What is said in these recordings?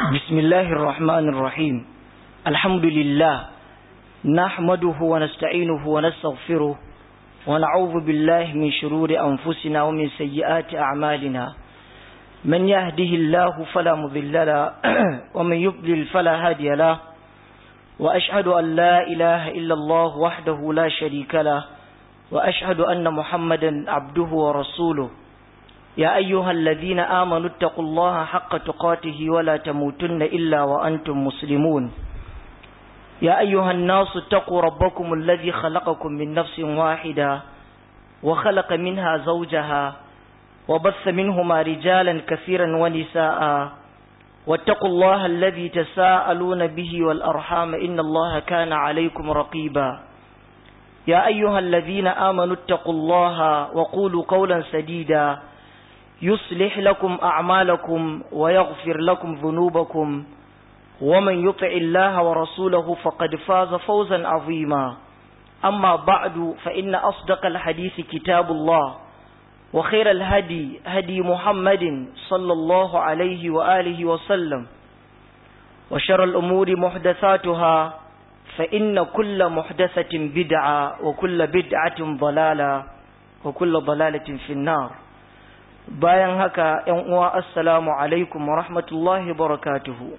بسم الله الرحمن الرحيم الحمد لله نحمده ونستعينه ونستغفره ونعوذ بالله من شرور أنفسنا ومن سيئات أعمالنا من يهده الله فلا مضل له ومن يضلل فلا هادي له وأشهد أن لا إله إلا الله وحده لا شريك له وأشهد أن محمدا عبده ورسوله يا أيها الذين آمنوا اتقوا الله حق تقاته ولا تموتن إلا وأنتم مسلمون يا أيها الناس اتقوا ربكم الذي خلقكم من نفس واحدة وخلق منها زوجها وبث منهما رجالا كثيرا ونساء واتقوا الله الذي تساءلون به والأرحام إن الله كان عليكم رقيبا يا أيها الذين آمنوا اتقوا الله وقولوا قولا سديدا يصلح لكم أعمالكم ويغفر لكم ذنوبكم ومن يطع الله ورسوله فقد فاز فوزا عظيما أما بعد فإن أصدق الحديث كتاب الله وخير الهدي هدي محمد صلى الله عليه وآله وسلم وشر الأمور محدثاتها فإن كل محدثة بدعة وكل بدعة ضلالة وكل ضلالة في النار bayan haka ‘yan uwa assalamu alaikum wa rahmatullahi barakatuhu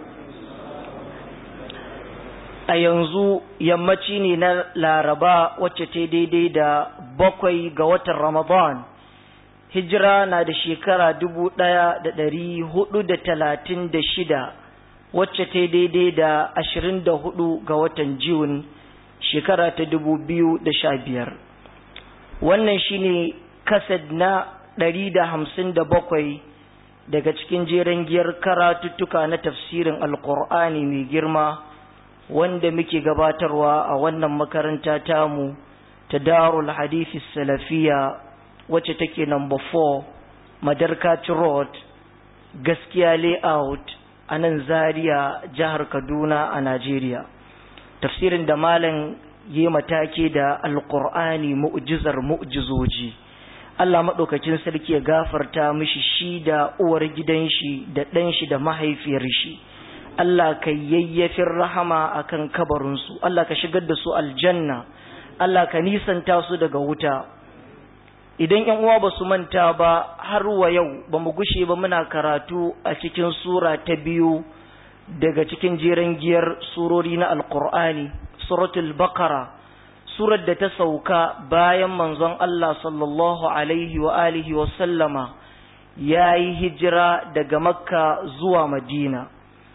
a yanzu yammaci ne na laraba wacce ta daidai da bakwai ga watan ramadan hijira na da shekara dubu ɗaya da ɗari hudu da talatin da shida wacce ta daidai da ashirin da hudu ga watan jiun shekara ta dubu biyu da sha biyar wannan shine kasad na ɗari da hamsin da bakwai daga cikin jeren giyar karatuttuka na tafsirin alkur'ani mai girma wanda muke gabatarwa a wannan makaranta tamu ta darul hadithi salafiya wacce take number 4 madarkaci road gaskiya layout a nan zaria jihar kaduna a najeriya tafsirin da malam yi matake da alkur'ani mu'jizar mu'jizoji Allah maɗaukacin sarki ya gafarta mishi shi da uwar gidan shi da ɗan shi da mahaifiyar shi Allah ka yayyafin rahama akan kabarinsu Allah ka shigar da su aljanna Allah ka nisanta su daga wuta idan ƴan uwa ba su manta ba har wa yau ba mu gushe ba muna karatu a cikin sura ta biyu daga cikin jeren giyar surori na alqur'ani suratul baqara surar da ta sauka bayan manzon Allah sallallahu alaihi wa alihi wa sallama ya yi hijira daga makka zuwa madina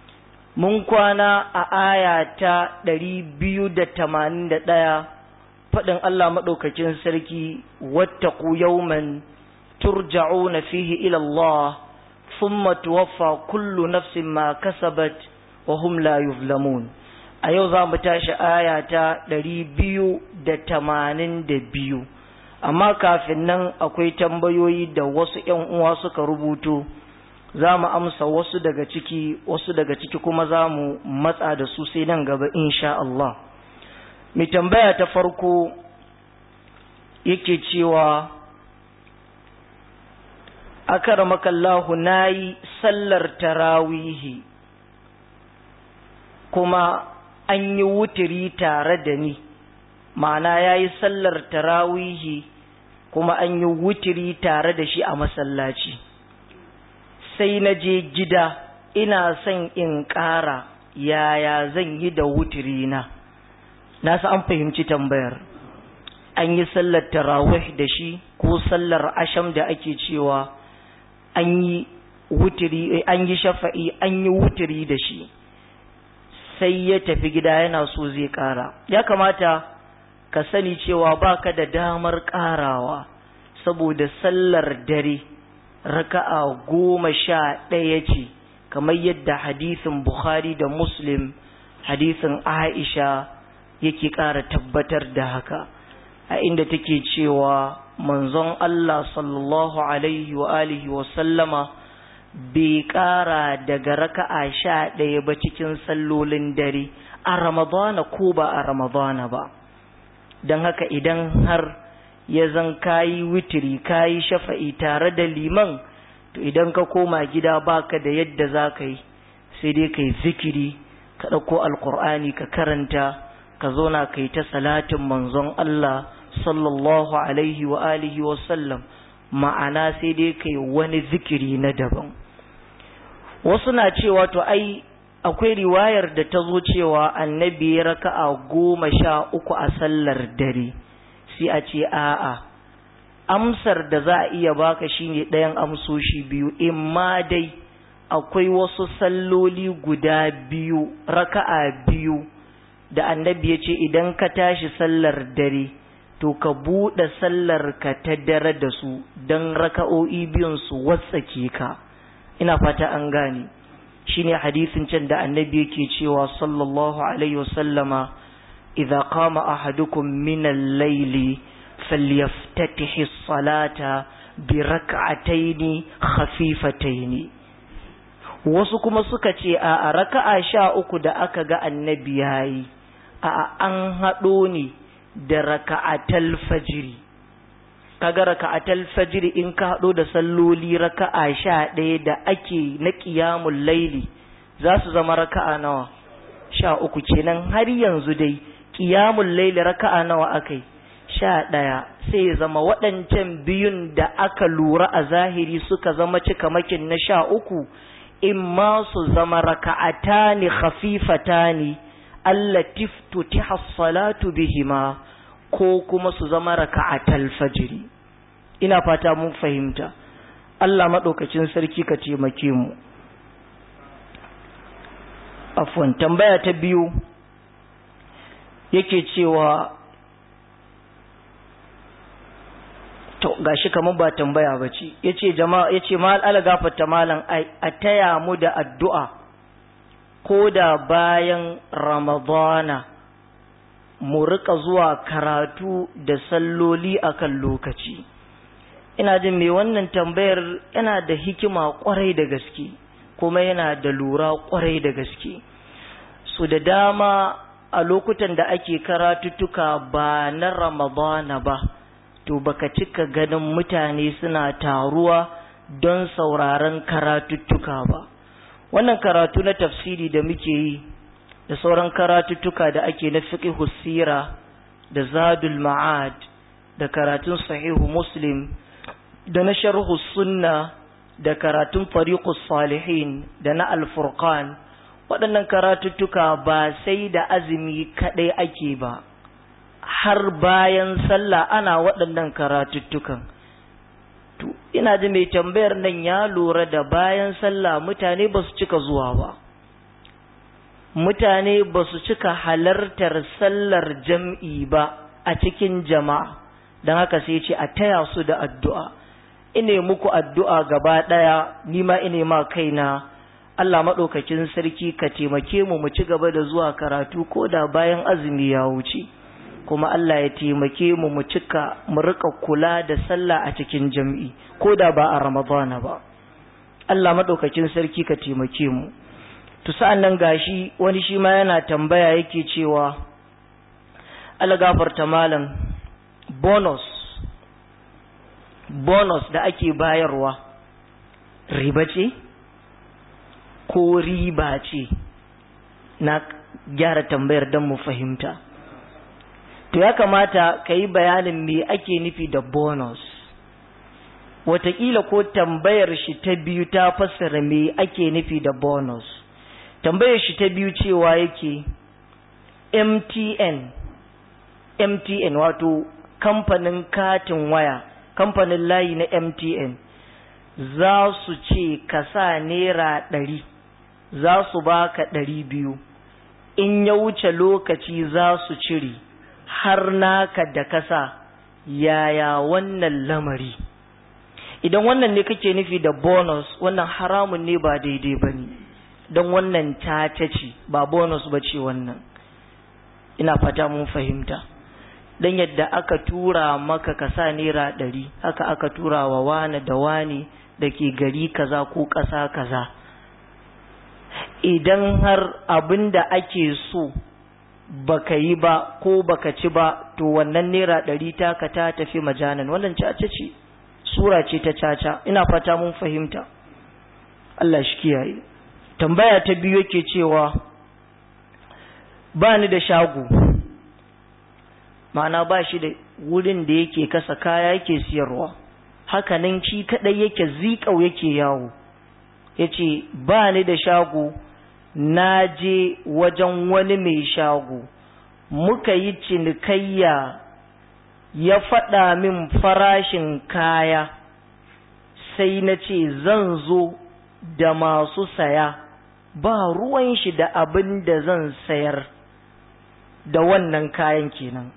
mun kwana a aya ta ɗari biyu da tamanin da ɗaya faɗin Allah maɗaukakin sarki wattaku yawman turja'una fihi ila Allah thumma tuwaffa kullu nafsin ma kasabat wa hum la yuzlamun a yau za mu tashi aya ta ɗari biyu da tamanin da biyu amma kafin nan akwai tambayoyi da wasu ‘yan uwa suka rubuto za mu amsa wasu daga ciki wasu daga ciki kuma za mu matsa da su sai nan gaba insha Allah mai tambaya ta farko yake cewa akaramakallahu na yi sallar tarawihi kuma an yi wutiri tare da ni ma'ana ya yi sallar tarawihi kuma an yi wutiri tare da shi a masallaci sai na je gida ina son in ƙara yaya zan yi da wutiri na na an fahimci tambayar an yi sallar tarawih da shi ko sallar asham da ake cewa an yi wutiri an yi shafa'i an yi wutiri da shi sai ya tafi gida yana so zai ƙara ya kamata ka sani cewa baka da damar ƙarawa saboda sallar dare raka'a goma sha ɗaya ce kamar yadda hadisin bukhari da muslim hadisin aisha yake ƙara tabbatar da haka a inda take cewa manzon allah sallallahu alaihi wa alihi wa sallama bai ƙara daga raka'a sha ɗaya ba cikin sallolin dare a ramadana ko ba a ramadana ba don haka idan har ya zan kayi witiri kayi shafa'i tare da liman to idan ka koma gida baka da yadda za ka yi sai dai kai zikiri ka ɗauko alkur'ani ka karanta ka zauna kai ta salatin manzon Allah sallallahu alaihi wa alihi wa sallam ma'ana sai dai kai wani zikiri na daban wasu na cewa to ai akwai riwayar da ta zo cewa annabi ya raka'a goma sha uku a sallar dare sai a ce a'a amsar da za a iya baka shine ɗayan amsoshi biyu imma dai akwai wasu salloli guda biyu raka'a biyu da annabi ya ce idan ka tashi sallar dare to ka buɗe sallar ka ta dare da su don raka'o'i biyun su watsake ka ina fata an gane shine hadisin can da annabi yake cewa sallallahu alaihi wasallama idza qama ahadukum min al-layli falyaftatih as-salata bi rak'ataini khafifataini wasu kuma suka ce a raka'a sha uku da aka ga annabi yayi a an haɗo ne da raka'atal fajiri kaga raka'atal fajiri in ka haɗo da salloli raka'a sha ɗaya da ake na ƙiyamun laili za su zama raka'a nawa sha uku kenan har yanzu dai ƙiyamun laili raka'a nawa akai sha ɗaya sai ya zama waɗancan biyun da aka lura a zahiri suka zama cikamakin na sha uku in ma su zama raka'atani khafifatani allati tutiha salatu bihima ko kuma su zama raka'atal fajiri ina fata mun fahimta Allah madaukakin sarki ka taimake mu afwan tambaya ta biyu yake cewa to gashi kamar ba tambaya bace yace jama'a yace mal ala gafarta malam a taya mu da addu'a ko da bayan ramadana mu rika zuwa karatu da salloli akan lokaci ina jin me wannan tambayar yana da hikima kwarai da gaske kuma yana da lura kwarai da gaske su da dama a lokutan da ake karatuttuka ba na ramadana ba to baka cika ganin mutane suna taruwa don sauraron karatuttuka ba wannan karatu na tafsiri da muke yi da sauran karatuttuka da ake na fiqhu sira da zadul ma'ad da karatun sahihu muslim da na sharhu sunna da karatun fariqus salihin da na alfurqan waɗannan karatuttuka ba sai da azumi kaɗai ake ba har bayan sallah ana waɗannan karatuttukan to ina ji mai tambayar nan ya lura da bayan sallah mutane ba su cika zuwa ba mutane ba su cika halartar sallar jam'i ba a cikin jama'a don haka sai ce a taya su da addu'a ine muku addu'a gaba ɗaya nima ine ma kaina Allah maɗaukakin sarki ka taimake mu mu ci gaba da zuwa karatu ko da bayan azumi ya wuce kuma Allah ya taimake mu mu cika mu rika kula da sallah a cikin jam'i ko da ba a ramadana ba Allah maɗaukakin sarki ka taimake mu to sa'an nan gashi wani shi ma yana tambaya yake cewa Allah gafarta malam bonus bonus da ake bayarwa riba ce ko riba ce na gyara tambayar don mu fahimta to ya kamata ka yi bayanin me ake nufi da bonus wataƙila ko tambayar shi ta biyu ta fassara me ake nufi da bonus tambayar shi ta biyu cewa yake mtn mtn wato kamfanin katin waya kamfanin layi na mtn za su ce ka sa naira ɗari za su baka ɗari biyu in ya wuce lokaci za su cire har naka da kasa yaya wannan lamari idan wannan ne kake nufi da bonus wannan haramun ne ba daidai ba ne don wannan caca ce ba bonus ba ce wannan ina fata mun fahimta don yadda aka tura maka ka sa naira ɗari haka aka tura wa wane da wane da ke gari kaza ko ƙasa kaza idan har abin da ake so baka yi ba ko baka ci ba to wannan naira ɗari taka ta tafi majanan wannan caca ce sura ce ta caca ina fata mun fahimta Allah shi kiyaye tambaya ta biyu yake cewa ba ni da shago ma'ana ba shi da wurin da yake kasa kaya yake siyarwa hakanan shi kadai yake zikau yake yawo yace ba ni da shago na je wajen wani mai shago muka yi cinikayya ya faɗa min farashin kaya sai na ce zan zo da masu saya ba ruwan shi da abin da zan sayar da wannan kayan kenan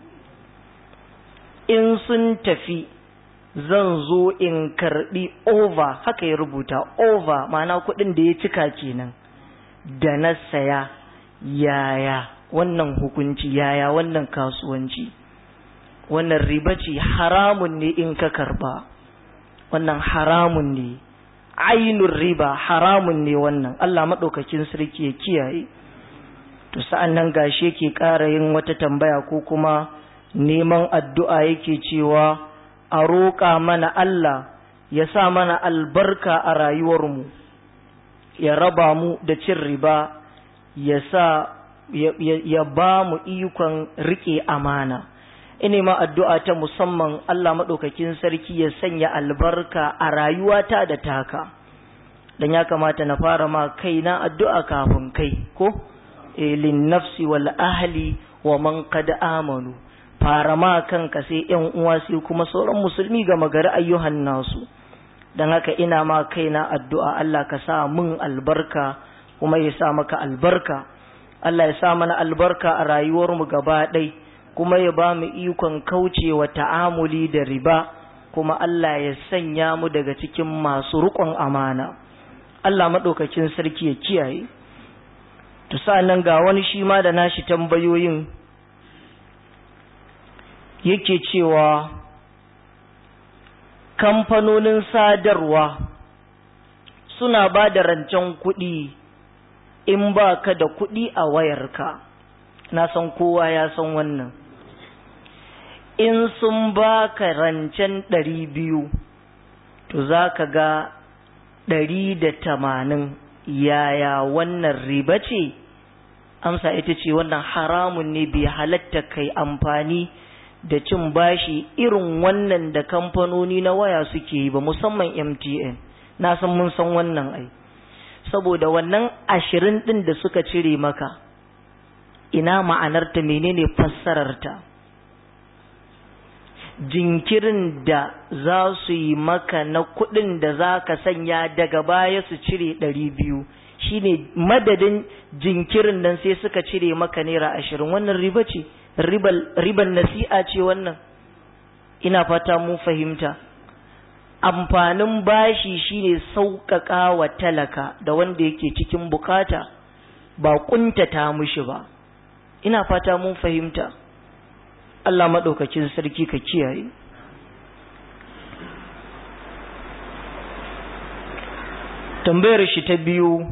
in sun tafi zan zo in karbi over haka ya rubuta over ma'ana kuɗin da ya cika kenan da na saya yaya wannan hukunci yaya wannan kasuwanci wannan riba ce haramun ne in ka karba wannan haramun ne ainun riba haramun ne wannan Allah maɗaukakin sarki ya kiyaye to sa'an nan gashi yake ƙara yin wata tambaya ko kuma neman addu'a yake cewa a roƙa mana Allah ya sa mana albarka a rayuwarmu ya raba mu da cin riba ya sa ya ba mu ikon riƙe amana ina ma addu'a ta musamman Allah maɗaukakin sarki ya sanya albarka a rayuwata da taka dan ya kamata na fara ma kaina addu'a kafin kai ko lin nafsi wal ahli wa man qad amanu fara ma kanka sai yan uwa sai kuma sauran musulmi ga magari ayyuhan nasu dan haka ina ma kaina addu'a Allah ka sa mun albarka kuma ya sa maka albarka Allah ya sa mana albarka a rayuwarmu gaba ɗai kuma ya ba mu ikon kaucewa ta'amuli da riba kuma Allah ya sanya mu daga cikin masu riƙon amana Allah maɗaukakin sarki ya kiyaye to nan ga wani shi ma da nashi tambayoyin yake cewa kamfanonin sadarwa suna ba da rancen kuɗi in ba ka da kuɗi a wayarka na san kowa ya san wannan in sun ba ka rancen ɗari biyu to za ka ga ɗari da tamanin yaya wannan riba ce amsa ita ce wannan haramun ne bai halatta kai amfani da cin bashi irin wannan da kamfanoni na waya suke yi ba musamman mtn na san mun san wannan ai saboda wannan ashirin ɗin da suka cire maka ina ma'anarta menene fassararta jinkirin da za su yi maka na kuɗin da za ka sanya daga baya su cire ɗari biyu shine madadin jinkirin nan sai suka cire maka naira ashirin wannan riba ce riban nasi'a ce wannan ina fata mun fahimta amfanin bashi shine sauƙaƙa wa talaka da wanda yake cikin bukata ba ƙuntata mushi ba ina fata mun fahimta Allah maɗaukakin sarki ka kiyaye tambayar shi ta biyu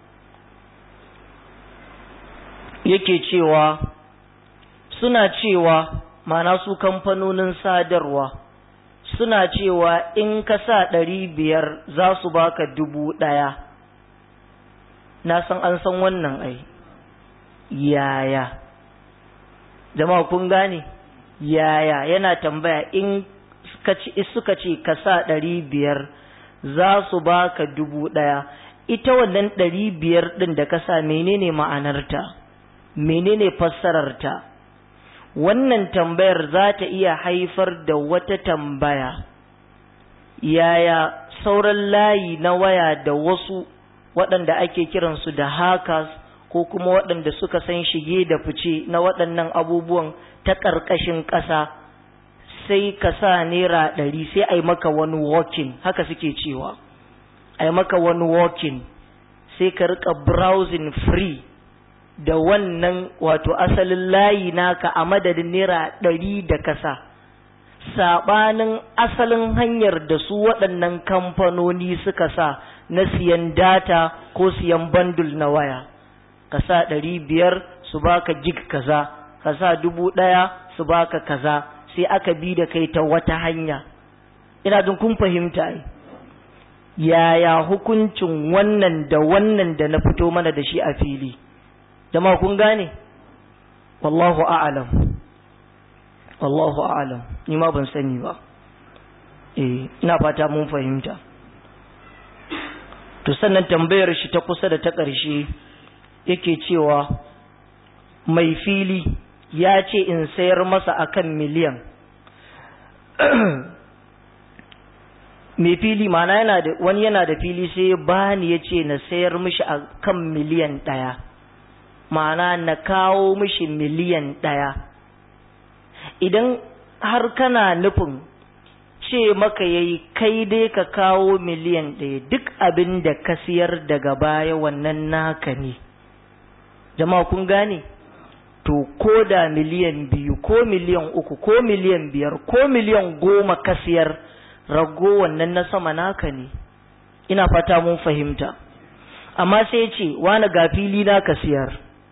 yake cewa suna cewa mana su kamfanonin sadarwa suna cewa in ka sa ɗari biyar za su baka dubu ɗaya na san an san wannan ai yaya jama'a kun gane yaya yana tambaya in suka ce ka sa ɗari biyar za su baka dubu ɗaya ita wannan ɗari biyar ɗin da ka sa menene ma'anarta menene fassararta wannan tambayar za ta iya haifar da wata tambaya yaya sauran layi na waya da wasu waɗanda ake kiransu da hackers ko kuma waɗanda suka san shige da fice na waɗannan abubuwan ta ƙarƙashin ƙasa sai ka sa naira ɗari sai a yi maka wani walking haka suke cewa a yi maka wani walking sai ka riƙa browsing free da wannan wato asalin layi naka a madadin naira ɗari da kasa saɓanin asalin hanyar da su waɗannan kamfanoni suka sa na siyan data ko siyan bandul na waya ka sa ɗari biyar su baka gig kaza ka sa dubu ɗaya su baka kaza sai aka bi da kai ta wata hanya ina jin kun fahimta ai yaya hukuncin wannan da wannan da na fito mana da shi a fili jama kun gane wallahu a'lam wallahu a'lam ni ma ban sani ba eh ina fata mun fahimta to sannan tambayar shi ta kusa da ta ƙarshe yake cewa mai fili ya ce in sayar masa akan miliyan mai fili mana yana da wani yana da fili sai ya bani ya ce na sayar mishi a kan miliyan ɗaya mana na kawo mishi miliyan ɗaya idan har kana nufin ce maka yayi kai dai ka kawo miliyan ɗaya duk abin da ka siyar daga baya wannan naka ne jama'a kun gane to ko da miliyan biyu ko miliyan uku ko miliyan biyar ko miliyan goma ka siyar rago wannan na sama naka ne ina fata mun fahimta amma sai ce wani ga fili na ka siyar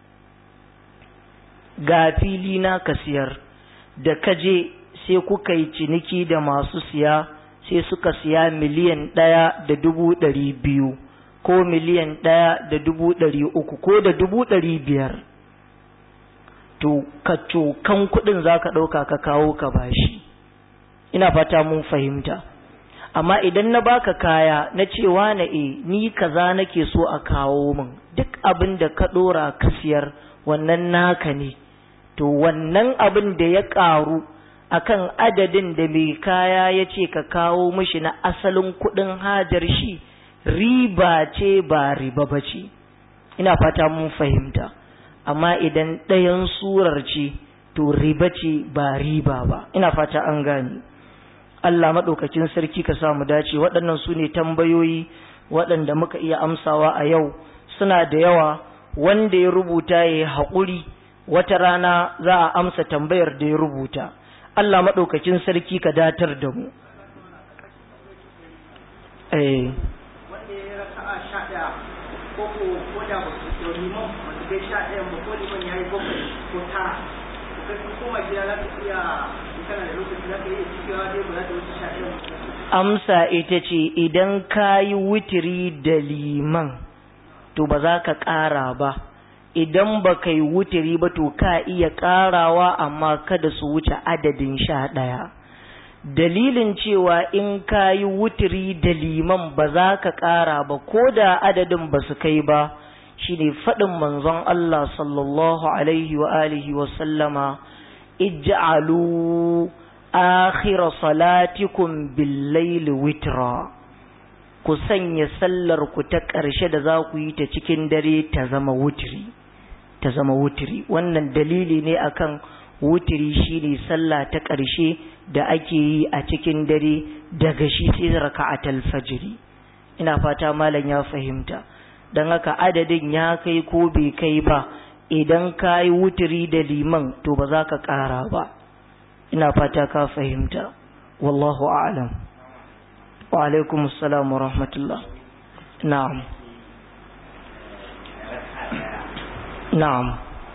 ga fili na ka siyar da ka je sai kuka yi ciniki da masu siya sai suka siya miliyan ɗaya da dubu ɗari biyu ko miliyan ɗaya da dubu ɗari uku ko da dubu ɗari biyar to ka cokan kuɗin za ka ɗauka ka kawo ka bashi ina fata mun fahimta amma idan na baka kaya na cewa na e ni kaza nake so a kawo min duk abin da ka ɗora ka siyar wannan naka ne to wannan abin da ya ƙaru akan adadin da mai kaya ya ce ka kawo mishi na asalin kuɗin hajar shi riba ce ba riba ba ce ina fata mun fahimta amma idan ɗayan surar ce to riba ce ba riba ba ina fata an gani Allah maɗaukakin sarki ka samu dace waɗannan su ne tambayoyi waɗanda muka iya amsawa a yau suna da yawa wanda ya rubuta ya yi haƙuri wata rana za a amsa tambayar da ya rubuta Allah maɗaukakin sarki ka datar da mu. Eh. Wanda ya raka a sha ɗaya ko ko ko da ba su ke liman ba su kai sha ɗaya ba ko liman ya yi bakwai ko tara. Ko kai kun koma gida za ka iya in kana da lokaci za ka iya cikewa dai ba za ta wuce sha ɗaya ba. Amsa ita ce idan ka yi wutiri da liman to ba za ka ƙara ba. idan ba ka yi wutiri ba to ka iya ƙarawa amma kada su wuce adadin sha ɗaya dalilin cewa in ka yi wutiri da liman ba za ka ƙara ba ko da adadin ba su kai ba shine faɗin manzon Allah sallallahu alaihi wa alihi wa sallama ij'alu akhira salatikum bil witra ku sanya sallar ku ta ƙarshe da za ku yi ta cikin dare ta zama wutiri ta zama wutiri wannan dalili ne akan wutiri shine sallah ta ƙarshe da ake yi a cikin dare daga shi sai raka'atul fajri ina fata malam ya fahimta dan haka adadin ya kai ko bai kai ba idan ka yi wutiri da liman to ba za ka ƙara ba ina fata ka fahimta wallahu a'lam wa alaikum assalam wa rahmatullah na'am na'am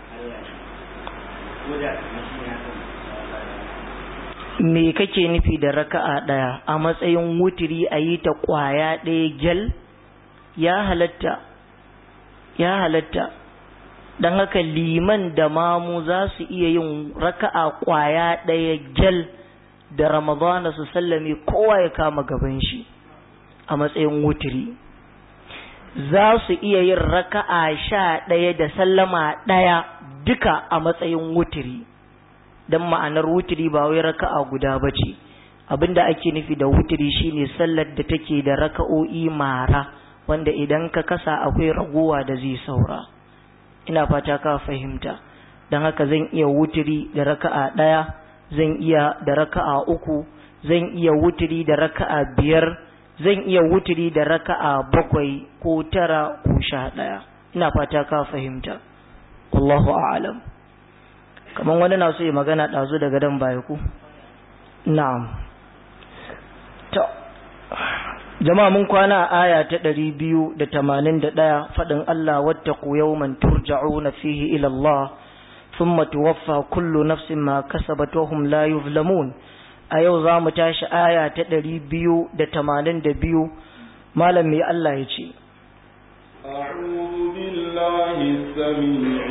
me kake nufi da raka'a ɗaya a matsayin wutiri a yi ta ƙwaya ɗaya gyal ya halatta ya halatta don haka liman da mamu za su iya yin raka'a ƙwaya ɗaya gyal da ramadana su sallame kowa ya kama gaban shi a matsayin wutiri za su iya yin raka'a sha ɗaya da sallama ɗaya duka a matsayin wutiri don ma'anar wutiri ba wai raka'a guda ba ce abinda ake nufi da wutiri shine sallar da take da raka'o'i mara wanda idan ka kasa akwai ragowa da zai saura ina fata ka fahimta don haka zan iya wutiri da raka'a ɗaya zan iya da raka'a uku zan iya wutiri da raka'a biyar zan iya wutiri da raka'a bakwai ko tara ko sha ɗaya ina fata ka fahimta wallahu a'lam kamar wani na so ya magana ɗazu daga dan baya ku na'am to jama'a mun kwana a aya ta ɗari biyu da tamanin da ɗaya faɗin Allah wattaku yawman turja'una fihi ila Allah thumma tuwaffa kullu nafsin ma kasabat wa hum la yuzlamun a yau za mu tashi aya ta ɗari biyu da tamanin da biyu malam mai Allah ya ce أعوذ بالله السميع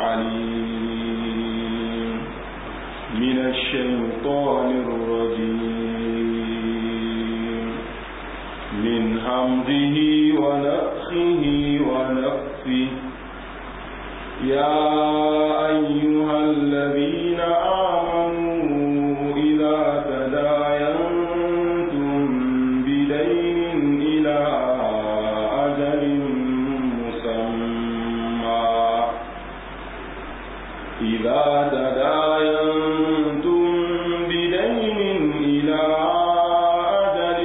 العليم من الشيطان الرجيم من همزه ونفخه ونفسه يا أيها الذين آمنوا إذا تداينتم بدين إلى أجل مسمى إذا تداينتم بدين إلى أجل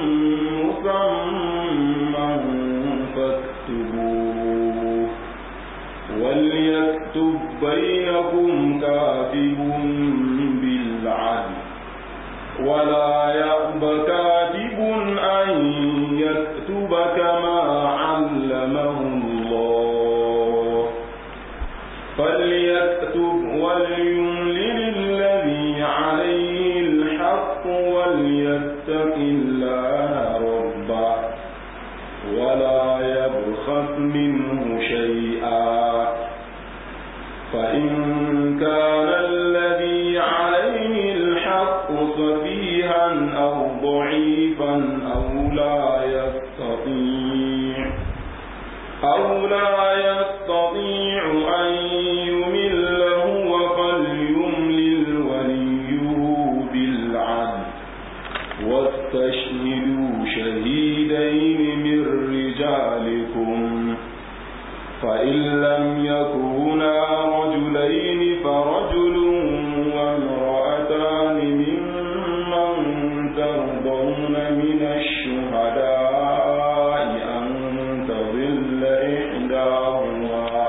مسمى فاكتبوه وليكتب بينكم كاتب بالعدل ولا يأب كاتب أن يكتب كما علمه الله فليكتب وليملل الذي عليه الحق وليتق الله ربه ولا يبخس منه شيئا فإن كان الذي عليه الحق سفيها أو ضعيفا أو لا يستطيع أو لا يستطيع أن يمل هو فليملل وليه بالعدل واستشهدوا شهيدين من رجالكم فإن لم يكونا رجلين فرجل وامرأتان ممن ترضون من الشهداء أن تضل إحداهما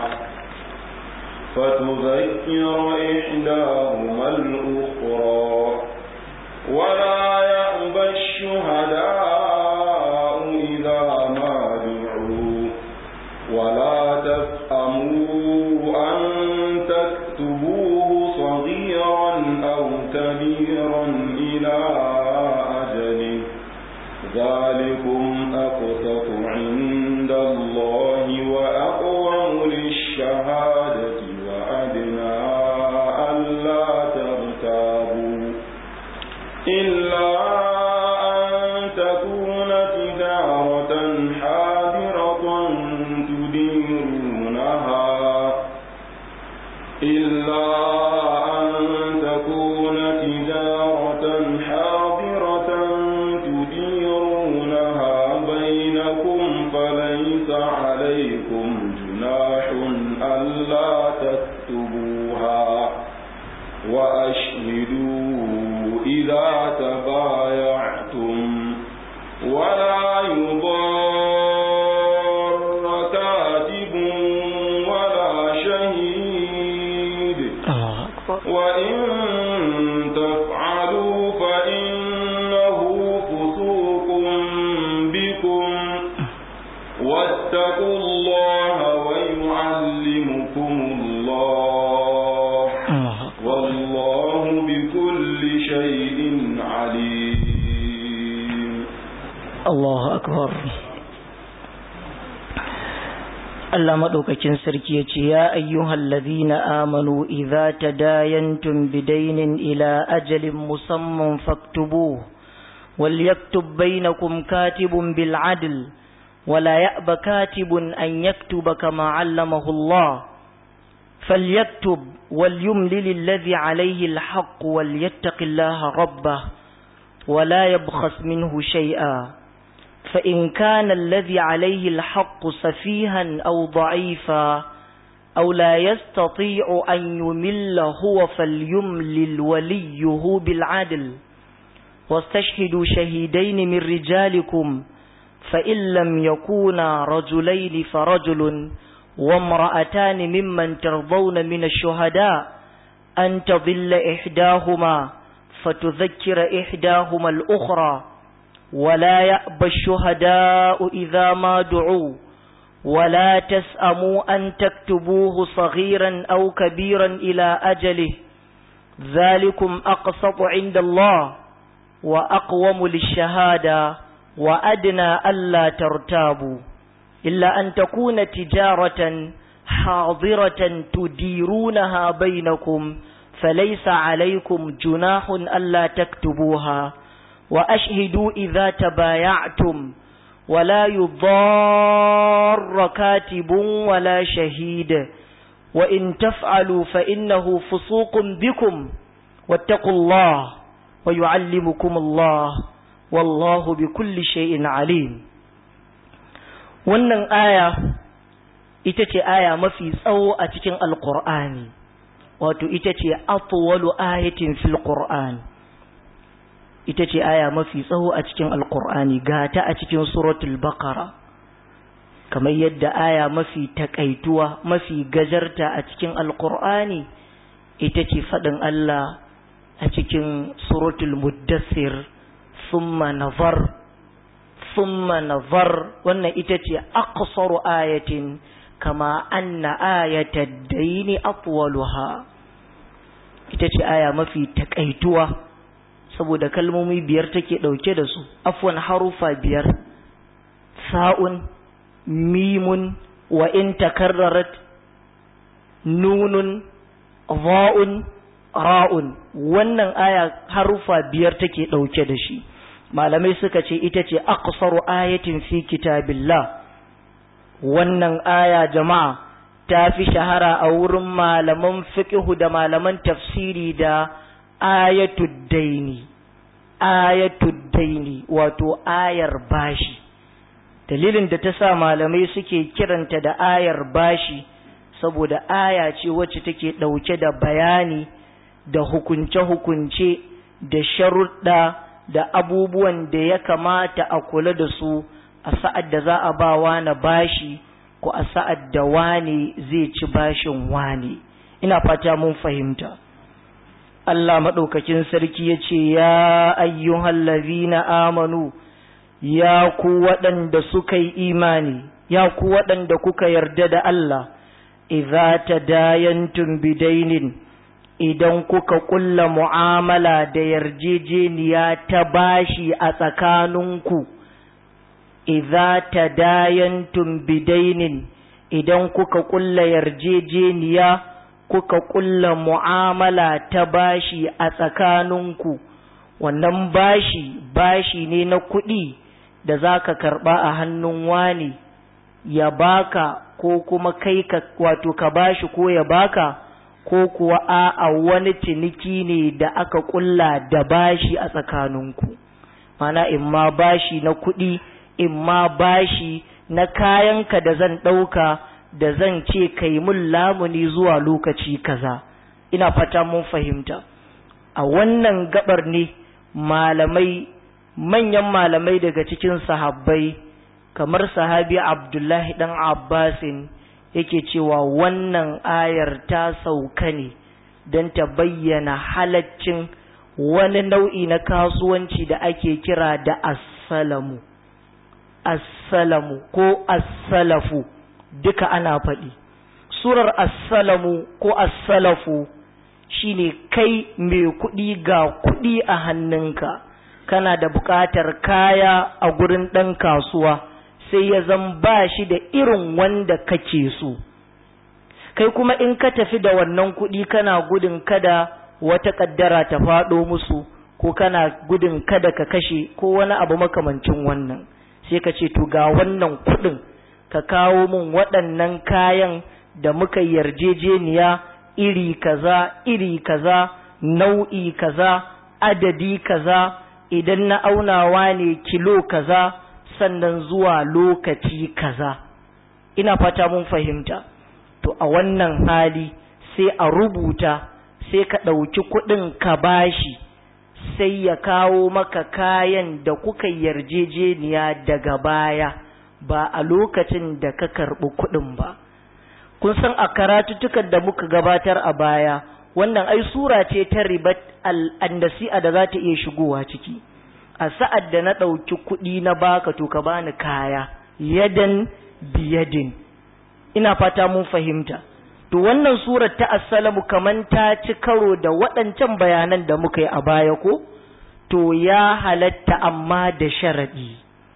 فتذكر إحداهما الأخرى ولا يأبى الشهداء إذا ما دعوا ولا تسأموا أن تكتبوه صغيرا أو كبيرا إلى أجله ذلكم أقسط عند الله وأقوم للشهادة وأدنى ألا ترتابوا إلا أن تكون تجارة حاضرة تديرونها إلا أن تكون تجارة حاضرة تديرونها بينكم فليس عليكم جناح ألا تكتبوها وأشهدوا إذا تبايعتم ولا يضار كاتب ولا شهيد وإن تفعلوا فإنه فسوق بكم واتقوا الله ويعلمكم الله والله بكل شيء عليم Allahu akbar Allah madaukakin sarki yace ya ayyuhal ladhina amanu idza tadayantum bidaynin ila ajalin musamman faktubuhu وليكتب بينكم كاتب بالعدل ولا يأب كاتب أن يكتب كما علمه الله فليكتب وليملل الذي عليه الحق وليتق الله ربه ولا يبخس منه شيئا فإن كان الذي عليه الحق سفيها أو ضعيفا أو لا يستطيع أن يمل هو فليملل وليه بالعدل واستشهدوا شهيدين من رجالكم فإن لم يكونا رجلين فرجل وامرأتان ممن ترضون من الشهداء أن تضل إحداهما فتذكر إحداهما الأخرى ولا يأبى الشهداء إذا ما دعوا ولا تسأموا أن تكتبوه صغيرا أو كبيرا إلى أجله ذلكم أقسط عند الله وأقوم للشهادة وأدنى ألا ترتابوا إلا أن تكون تجارة حاضرة تديرونها بينكم فليس عليكم جناح ألا تكتبوها وأشهدوا إذا تبايعتم ولا يضار كاتب ولا شهيد وإن تفعلوا فإنه فسوق بكم واتقوا الله ويعلمكم الله والله بكل شيء عليم wannan aya ita ce aya mafi tsawo a cikin alkur'ani wato ita ce atwalu ayatin fil qur'an ita ce aya mafi tsawo a cikin alkur'ani ga ta a cikin suratul baqara kamar yadda aya mafi takaituwa mafi gajarta a cikin alkur'ani ita ce faɗin Allah a cikin suratul muddassir thumma nazar thumma nazar wannan ita ce aqsaru ayatin kama anna ayatad daini atwaluha ita ce aya mafi takaituwa saboda kalmomi biyar take dauke da su afwan harufa biyar sa'un mimun wa in takarrarat nunun va'un ra'un wannan aya harufa biyar take dauke da shi malamai suka ce ita ce aqsaru ayatin fi kitabillah wannan aya jama'a ta fi shahara a wurin malaman fiqhu da malaman tafsiri da ayatud daini ayatud daini wato ayar bashi dalilin da ta sa malamai suke kiranta da ayar bashi saboda aya ce wacce take ɗauke da bayani da hukunce-hukunce da sharuɗa da abubuwan da ya kamata a kula da su a sa'ad da za a ba wani bashi ko a sa'ad da wani zai ci bashin wani ina fata mun fahimta Allah maɗaukakin sarki ya ce ya ayyuhallazina amanu ya ku waɗanda suka yi imani ya ku waɗanda kuka yarda da Allah idza tadayantum bidainin idan kuka kulla mu'amala da yarjejeniya ta bashi a tsakaninku idza tadayantum bidainin idan kuka kulla yarjejeniya kuka kulla mu'amala ta bashi a tsakaninku wannan bashi bashi ne na kuɗi da za ka karɓa a hannun wani ya baka ko kuma kai ka wato ka bashi ko ya baka ko kuwa a wani ciniki ne da aka kulla da bashi a tsakaninku mana in ma bashi na kuɗi in ma bashi na kayanka da zan ɗauka da zan ce kai mun lamuni zuwa lokaci kaza ina fata mun fahimta a wannan gabar ne malamai manyan malamai daga cikin sahabbai kamar sahabi abdullahi dan abbasin yake cewa wannan ayar ta sauka ne don ta bayyana halaccin wani nau'i na kasuwanci da ake kira da assalamu assalamu ko assalafu duka ana faɗi surar assalamu ko assalafu shine kai mai kuɗi ga kuɗi a hannunka kana da buƙatar kaya a gurin ɗan kasuwa sai ya zan ba shi da irin wanda kake so kai kuma in ka tafi da wannan kuɗi kana gudun kada wata ƙaddara ta faɗo musu ko kana gudun kada ka kashe ko wani abu makamancin wannan sai ka ce to ga wannan kuɗin ka kawo min waɗannan kayan da muka yarjejeniya iri kaza iri kaza nau'i kaza adadi kaza idan na aunawa ne kilo kaza sannan zuwa lokaci kaza ina fata mun fahimta to a wannan hali sai a rubuta sai ka ɗauki kuɗin ka bashi sai ya kawo maka kayan da kuka yarjejeniya daga baya ba a lokacin da ka karɓi kuɗin ba kun san a karatuttukan da muka gabatar a baya wannan ai sura ce ta ribat al'andasi'a da za ta iya shigowa ciki a sa'ad da na ɗauki kuɗi na baka to ka bani kaya yadan biyadin ina fata mun fahimta to wannan surar ta assalamu kaman ta ci karo da waɗancan bayanan da muka yi a baya ko to ya halatta amma da sharaɗi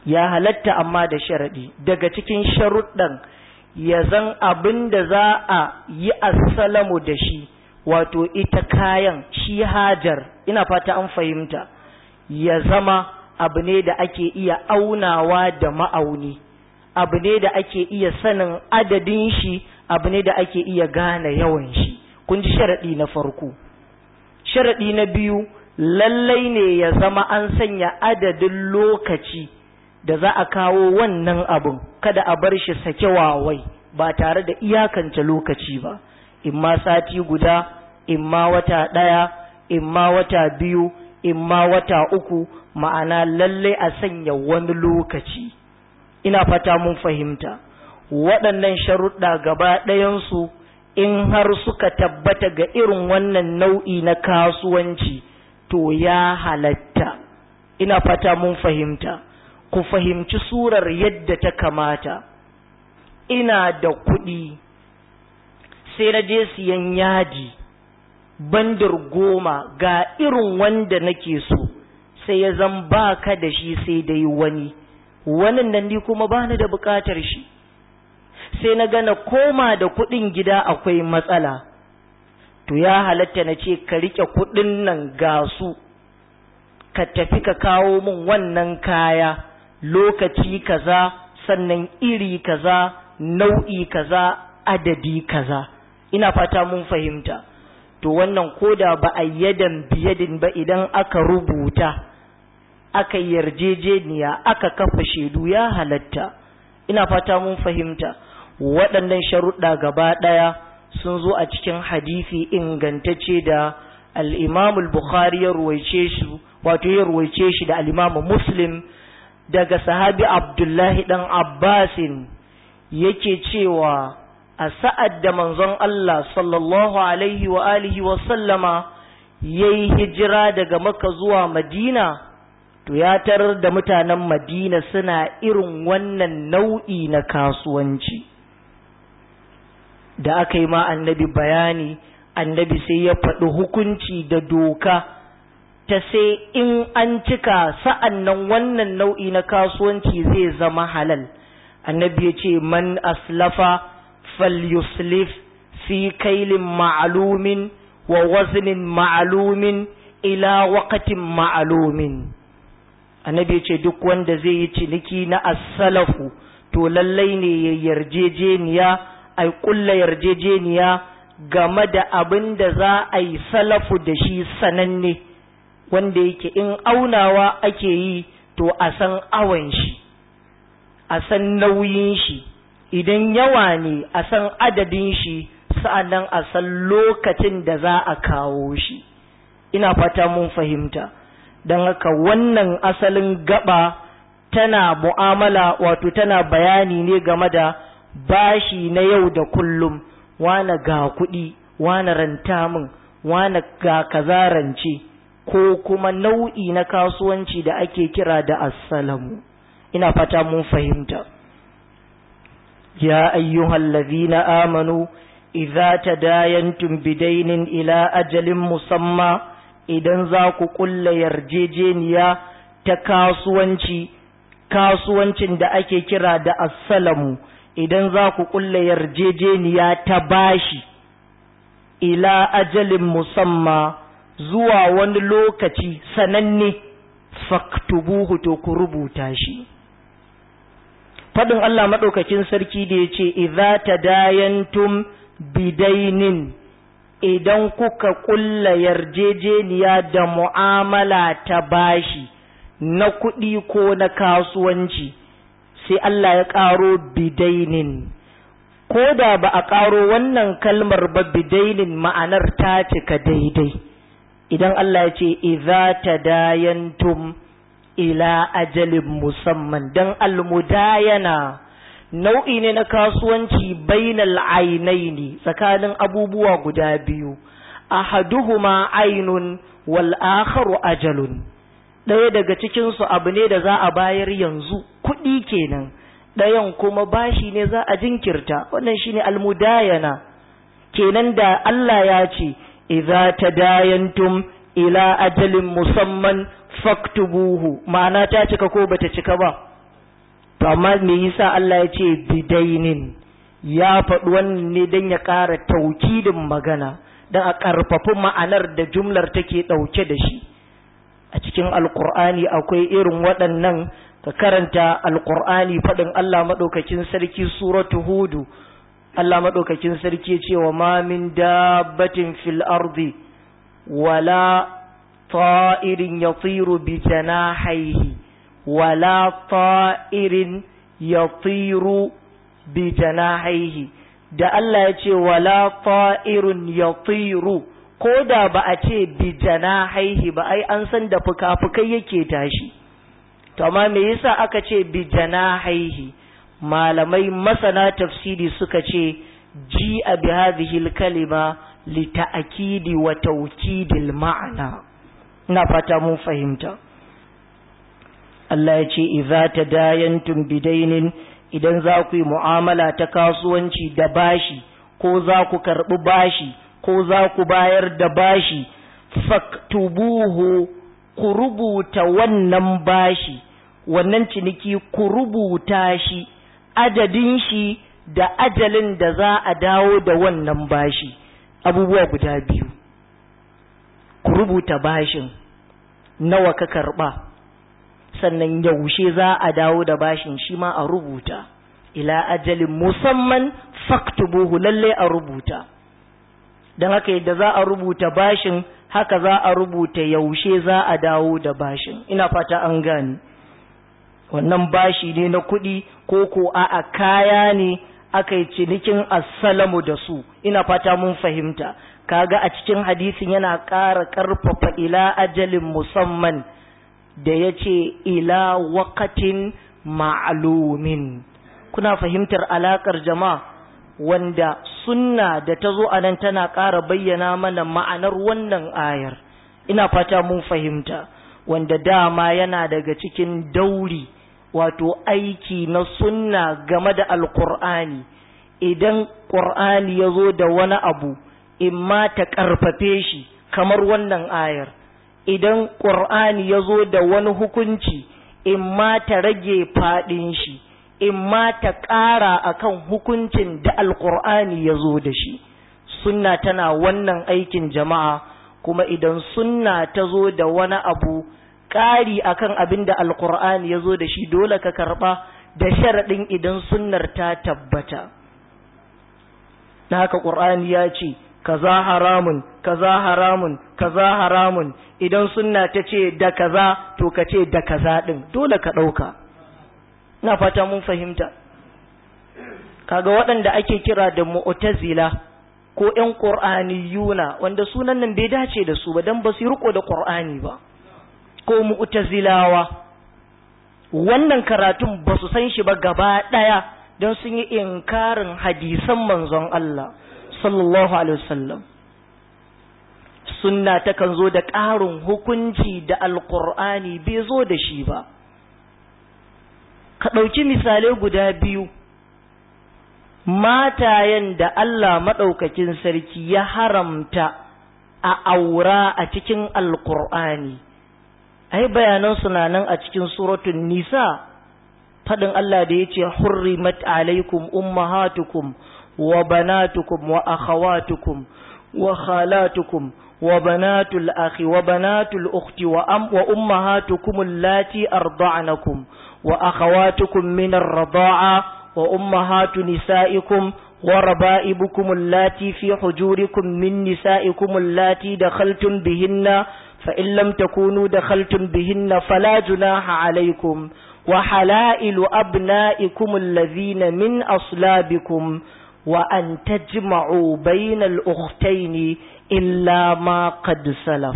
ya halatta amma da sharaɗi daga cikin sharuɗan ya zan abin da za a yi assalamu da shi wato ita kayan shi hajar ina fata an fahimta ya zama abu ne da ake iya aunawa da ma'auni abu ne da ake iya sanin adadin shi abu ne da ake iya gane yawan shi kun ji sharaɗi na farko sharaɗi na biyu lallai ne ya zama an sanya adadin lokaci da za a kawo wannan abun kada a bar shi sake wawai ba tare da iyakance lokaci ba imma sati guda imma wata ɗaya imma wata biyu imma wata uku ma'ana lallai a sanya wani lokaci ina fata mun fahimta waɗannan sharuɗa gaba ɗayansu in har suka tabbata ga irin wannan nau'i na kasuwanci to ya halatta ina fata mun fahimta ku fahimci surar yadda ta kamata ina da kuɗi sai na je siyan yadi bandar goma ga irin wanda nake so sai ya zan ba ka da shi sai dai wani wannan nan ni kuma ba ni da buƙatar shi sai na gana koma da kuɗin gida akwai matsala to ya halatta na ce ka riƙe kuɗin nan ga su ka tafi ka kawo min wannan kaya lokaci kaza sannan iri kaza nau'i kaza adadi kaza ina fata mun fahimta to wannan koda ba a yadan biyadin ba idan aka rubuta aka yarjejeniya aka kafa shaidu ya halatta ina fata mun fahimta waɗannan sharuɗa gaba ɗaya sun zo a cikin hadisi ingantacce da al-Imam al-Bukhari ya ruwaice shi wato ya ruwaice shi da al-Imam Muslim daga sahabi Abdullahi dan Abbasin yake cewa a sa'ad da manzon Allah sallallahu alaihi wa alihi wa sallama yayi hijira daga Makka zuwa Madina to ya tarar da mutanen Madina suna irin wannan nau'i na kasuwanci da aka yi ma annabi bayani annabi sai ya faɗi hukunci da doka ta sai in an cika sa'an nan wannan nau'i na kasuwanci zai zama halal annabi ya ce man aslafa falyuslif fi kailin ma'alumin wa waznin ma'alumin ila waqatin ma'alumin annabi ya ce duk wanda zai yi ciniki na asalafu to lallai ne ya yarjejeniya a kulla yarjejeniya game da abin da za a yi salafu da shi sananne wanda yake in aunawa ake yi to a san awon shi a san nauyin shi idan yawa ne a san adadin shi sa'annan a san lokacin da za a kawo shi ina fata mun fahimta don haka wannan asalin gaba tana mu'amala wato tana bayani ne game da bashi na yau da kullum wane ga kuɗi wane ranta min wane ga kaza rance ko kuma nau'i na kasuwanci da ake kira da assalamu ina fata mun fahimta ya ayyuhal ladhina amanu idza tadayantum bidainin ila ajalin musamma idan za ku kulla yarjejeniya ta kasuwanci kasuwancin da ake kira da assalamu idan za ku kulla yarjejeniya ta bashi ila ajalin musamma zuwa wani lokaci sananne faktubuhu to ku rubuta shi faɗin Allah maɗaukakin sarki da ya ce idza tadayantum bidainin idan kuka kulla yarjejeniya da mu'amala ta bashi na kuɗi ko na kasuwanci sai Allah ya ƙaro bidainin ko da ba a ƙaro wannan kalmar ba bidainin ma'anar ta cika daidai idan Allah ya ce idza tadayantum ila ajalin musamman dan almudayana nau'i ne na kasuwanci bainal ainaini tsakanin abubuwa guda biyu ahaduhuma ainun wal akharu ajalun ɗaya daga cikinsu abu ne da za a bayar yanzu kuɗi kenan ɗayan kuma bashi ne za a jinkirta wannan shine almudayana kenan da Allah ya ce idza tadayantum ila ajalin musamman faktubuhu ma'ana ta cika ko bata cika ba to amma me yasa Allah ya ce bidainin ya faɗi wannan ne don ya ƙara taukidin magana don a ƙarfafi ma'anar da jumlar take ɗauke da shi a cikin alkur'ani akwai irin waɗannan ka karanta alkur'ani faɗin Allah maɗaukakin sarki suratu hudu Allah maɗaukakin sarki ce wa ma min dabbatin fil ardi wala ta'irin yatiru bi janahihi wala ta'irin yatiru bi janahihi da Allah ya ce wala ta'irun yatiru ko da ba a ce bi janahihi ba ai an san da fuka-fukai yake tashi to amma me yasa aka ce bi janahihi malamai masana tafsiri suka ce ji a bi hadhihi kalima li ta'kidi wa tawkidil ma'ana ina fata mun fahimta Allah ya ce idza tadayantum bidainin idan za ku yi mu'amala ta kasuwanci da bashi ko za ku karɓi bashi ko za ku bayar da bashi faktubuhu ku rubuta wannan bashi wannan ciniki ku rubuta shi adadin shi da ajalin da za a dawo da wannan bashi abubuwa guda biyu ku rubuta bashin nawa ka karɓa sannan yaushe za a dawo da bashin shi ma a rubuta ila ajalin musamman faktubuhu lalle a rubuta don haka yadda za a rubuta bashin haka za a rubuta yaushe za a dawo da bashin ina fata an gani wannan bashi ne na kuɗi ko ko a kaya ne aka yi cinikin assalamu da su ina fata mun fahimta kaga a cikin hadisin yana ƙara ƙarfafa ila ajalin musamman da ya ce ila wakatin ma'alumin kuna fahimtar alaƙar jama'a wanda sunna da ta zo a nan tana ƙara bayyana mana ma'anar wannan ayar ina fata mun fahimta wanda dama yana daga cikin dauri wato aiki na sunna game da alƙur'ani idan ƙur'ani ya zo da wani abu in ma ta ƙarfafe shi kamar wannan ayar idan ƙur'ani ya zo da wani hukunci in ma ta rage faɗin shi in ma ta ƙara akan hukuncin da alƙur'ani ya zo da shi sunna tana wannan aikin jama'a kuma idan sunna ta zo da wani abu ƙari akan abin da alƙur'ani ya zo da shi dole ka karɓa da sharaɗin idan sunnar ta tabbata na haka ƙur'ani ya ce kaza haramun kaza haramun kaza haramun idan sunna ta ce da kaza to ka ce da kaza din dole ka ɗauka na fata mun fahimta kaga waɗanda ake kira da mu'tazila ko ƴan qur'aniyuna wanda sunan nan bai dace da su ba dan ba su riko da qur'ani ba ko mu'tazilawa wannan karatun ba su san shi ba gaba ɗaya don sun yi inkarin hadisan manzon Allah sallallahu alaihi wasallam sunna takan zo da ƙarin hukunci da alƙur'ani bai zo da shi ba ka ɗauki misalai guda biyu matayen da Allah maɗaukakin sarki ya haramta a aura a cikin alƙur'ani ai bayanan suna nan a cikin suratun nisa faɗin Allah da ya ce hurrimat alaikum ummahatukum وبناتكم وأخواتكم وخالاتكم وبنات الأخ وبنات الأخت وأم وأمهاتكم اللاتي أرضعنكم وأخواتكم من الرضاعة وأمهات نسائكم وربائبكم اللاتي في حجوركم من نسائكم اللاتي دخلتم بهن فإن لم تكونوا دخلتم بهن فلا جناح عليكم وحلائل أبنائكم الذين من أصلابكم وأن تجمعوا بين الأختين إلا ما قد سلف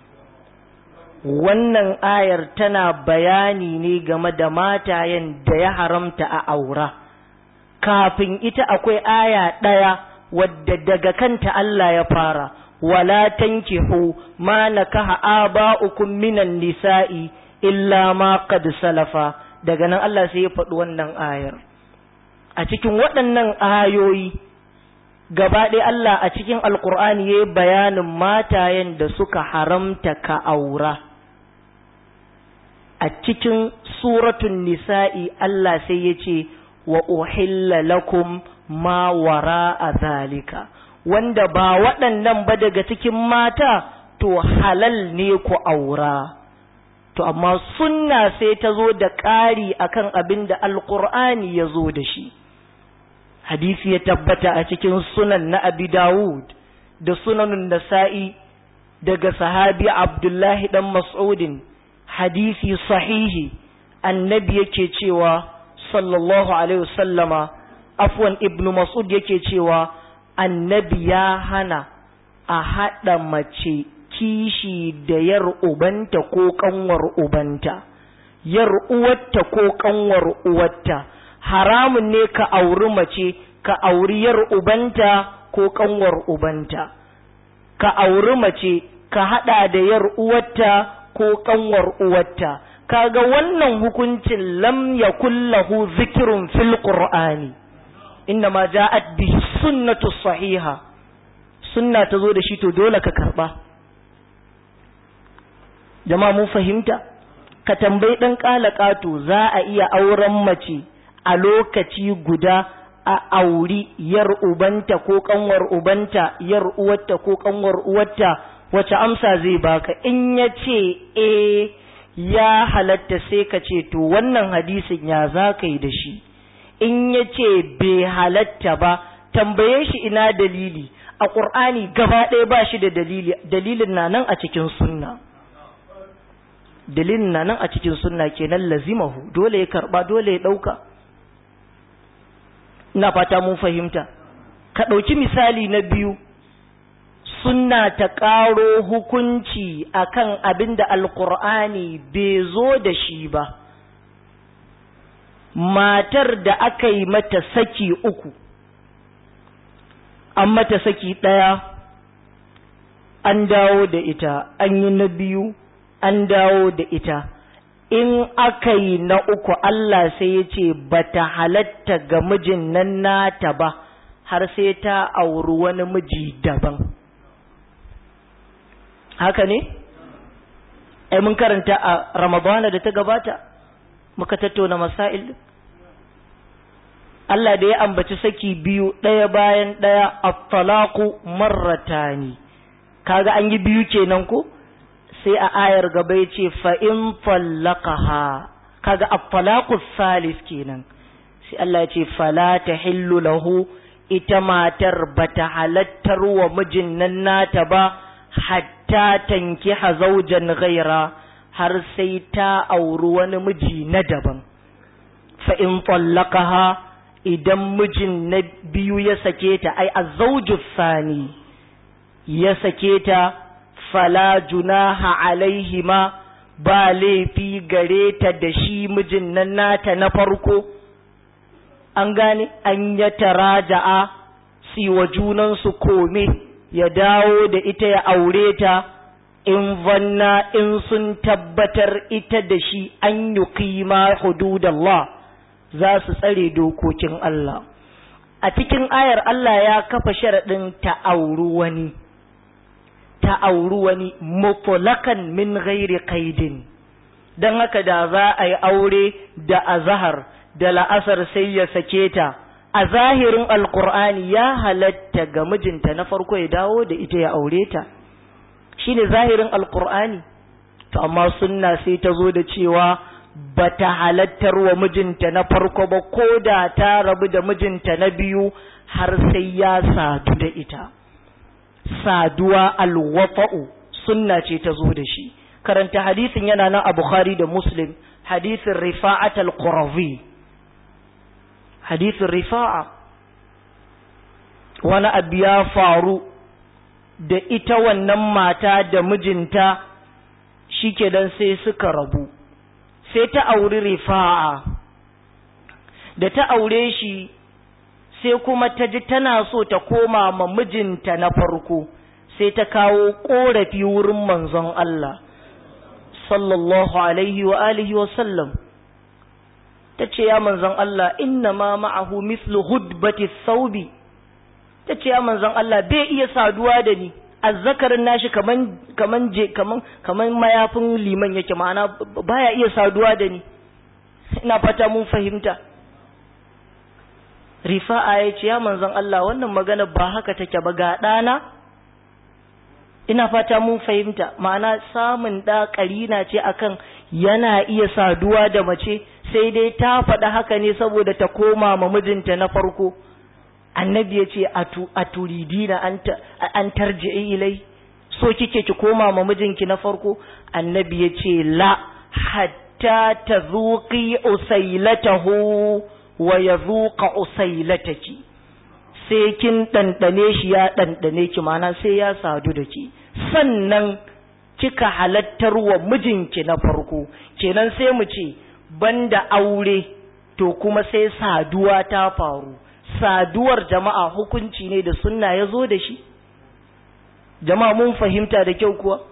wannan ayar tana bayani ne game da matayen da ya haramta a aura kafin ita akwai aya ɗaya wadda daga kanta Allah ya fara wala tankihu ma nakaha aba'ukum minan nisa'i illa ma qad salafa daga nan Allah sai ya faɗi wannan ayar a cikin waɗannan ayoyi gaba ɗaya Allah a cikin alkur'ani ya yi bayanin matayen da suka haramta ka aura a cikin suratun nisa'i Allah sai ya ce wa uhilla lakum ma wara a zalika wanda ba waɗannan ba daga cikin mata to halal ne ku aura to amma sunna sai ta zo da ƙari akan abin da alƙur'ani ya zo da shi hadisi ya tabbata a cikin sunan na abi dawud da sunanun nasa'i daga sahabi abdullahi dan mas'udin hadisi sahihi annabi yake cewa sallallahu alaihi wasallama afwan ibnu mas'ud yake cewa annabi ya hana a haɗa mace kishi da yar ubanta ko kanwar ubanta yar uwarta ko kanwar uwarta haramun ne ka auri mace ka auri yar ubanta ko kanwar ubanta ka auri mace ka hada da yar uwarta ko kanwar uwarta kaga wannan hukuncin lam yakul lahu zikrun fil qur'ani innama ja'at bihi sunnatu sahiha sunna ta zo da shi to dole ka karba jama'a mun fahimta ka tambayi dan kalakatu za a iya auren mace a lokaci guda a auri yar ubanta ko kanwar ubanta yar uwarta ko kanwar uwarta wace amsa zai baka in ya ce eh ya halatta sai ka ce to wannan hadisin ya za ka yi da shi in ya ce bai halatta ba tambaye shi ina dalili a ƙur'ani gaba ɗaya ba shi da dalili dalilin na nan a cikin sunna dalilin na nan a cikin sunna kenan lazimahu dole ya karba dole ya ɗauka ina fata mun fahimta ka ɗauki misali na biyu sunna ta ƙaro hukunci akan abin da alƙur'ani bai zo da shi ba matar da aka yi mata saki uku an mata saki ɗaya an dawo da ita an yi na biyu an dawo da ita in aka yi na uku Allah sai ya ce ba ta halatta ga mijin nan nata ba har sai ta auri wani miji daban haka ne? ai mun karanta a ramadana da ta gabata muka tattauna masail Allah da ya ambaci saki biyu ɗaya bayan ɗaya at-talaqu marratani kaga an yi biyu kenan ko sai a ayar gaba ya ce fa'in fallakaha kaga at-talaqu salis kenan sai Allah ya ce fala tahillu lahu ita matar bata halattar wa mijin nan nata ba hatta tankiha zawjan ghaira har sai ta auri wani miji na daban fa in tallaqaha idan mijin na biyu ya sake ta ai azawju sani ya sake ta fala junaha alaihima ba laifi gare ta da shi mijin nan nata na farko an gane an ya taraja'a siwa junansu kome ya dawo da ita ya aure ta in vanna in sun tabbatar ita da shi an yi kima hududallah za su tsare dokokin Allah a cikin ayar Allah ya kafa sharaɗin ta auri wani ta auri wani mutlakan min ghairi qaidin dan haka da za a yi aure da azhar da la'asar sai ya sake ta a zahirin alkur'ani ya halatta ga mijinta na farko ya dawo da ita ya aure ta shine zahirin alkur'ani to amma sunna sai ta zo da cewa bata halattar wa mijinta na farko ba ko da ta rabu da mijinta na biyu har sai ya sadu da ita saduwa alwafa'u sunna ce ta zo da shi karanta hadisin yana nan a bukhari da muslim hadisin rifa'at al-qurazi hadisin rifa'a wani abu ya faru da ita wannan mata da mijinta shi dan sai suka rabu sai ta auri rifa'a da ta aure shi sai kuma ta ji tana so ta koma ma mijinta na farko sai ta kawo ƙorafi wurin manzon Allah sallallahu alaihi wa alihi wa sallam ta ce ya manzon Allah inna ma ma'ahu mislu hudbati saubi ta ce ya manzon Allah bai iya saduwa da ni azzakarin nashi kaman kaman je kaman kaman mayafin liman yake ma'ana baya iya saduwa da ni ina fata mun fahimta rifa'a ya ce ya manzon Allah wannan magana ba haka take ba ga ɗana ina fata mun fahimta ma'ana samun ɗa ƙarina ce akan yana iya saduwa da mace sai dai ta faɗa haka ne saboda ta koma ma mijinta na farko annabi ya ce a turidina an tarji'i ilai so kike ki koma ma mijinki na farko annabi ya ce la hatta ta zuƙi usailatahu wa ya zuƙa usailataki sai kin ɗanɗane shi ya ɗanɗane ki mana sai ya sadu da ki sannan kika halattar wa mijinki na farko kenan sai mu ce banda aure to kuma sai saduwa ta faru saduwar jama'a hukunci ne da sunna ya zo da shi jama'a mun fahimta da kyau kuwa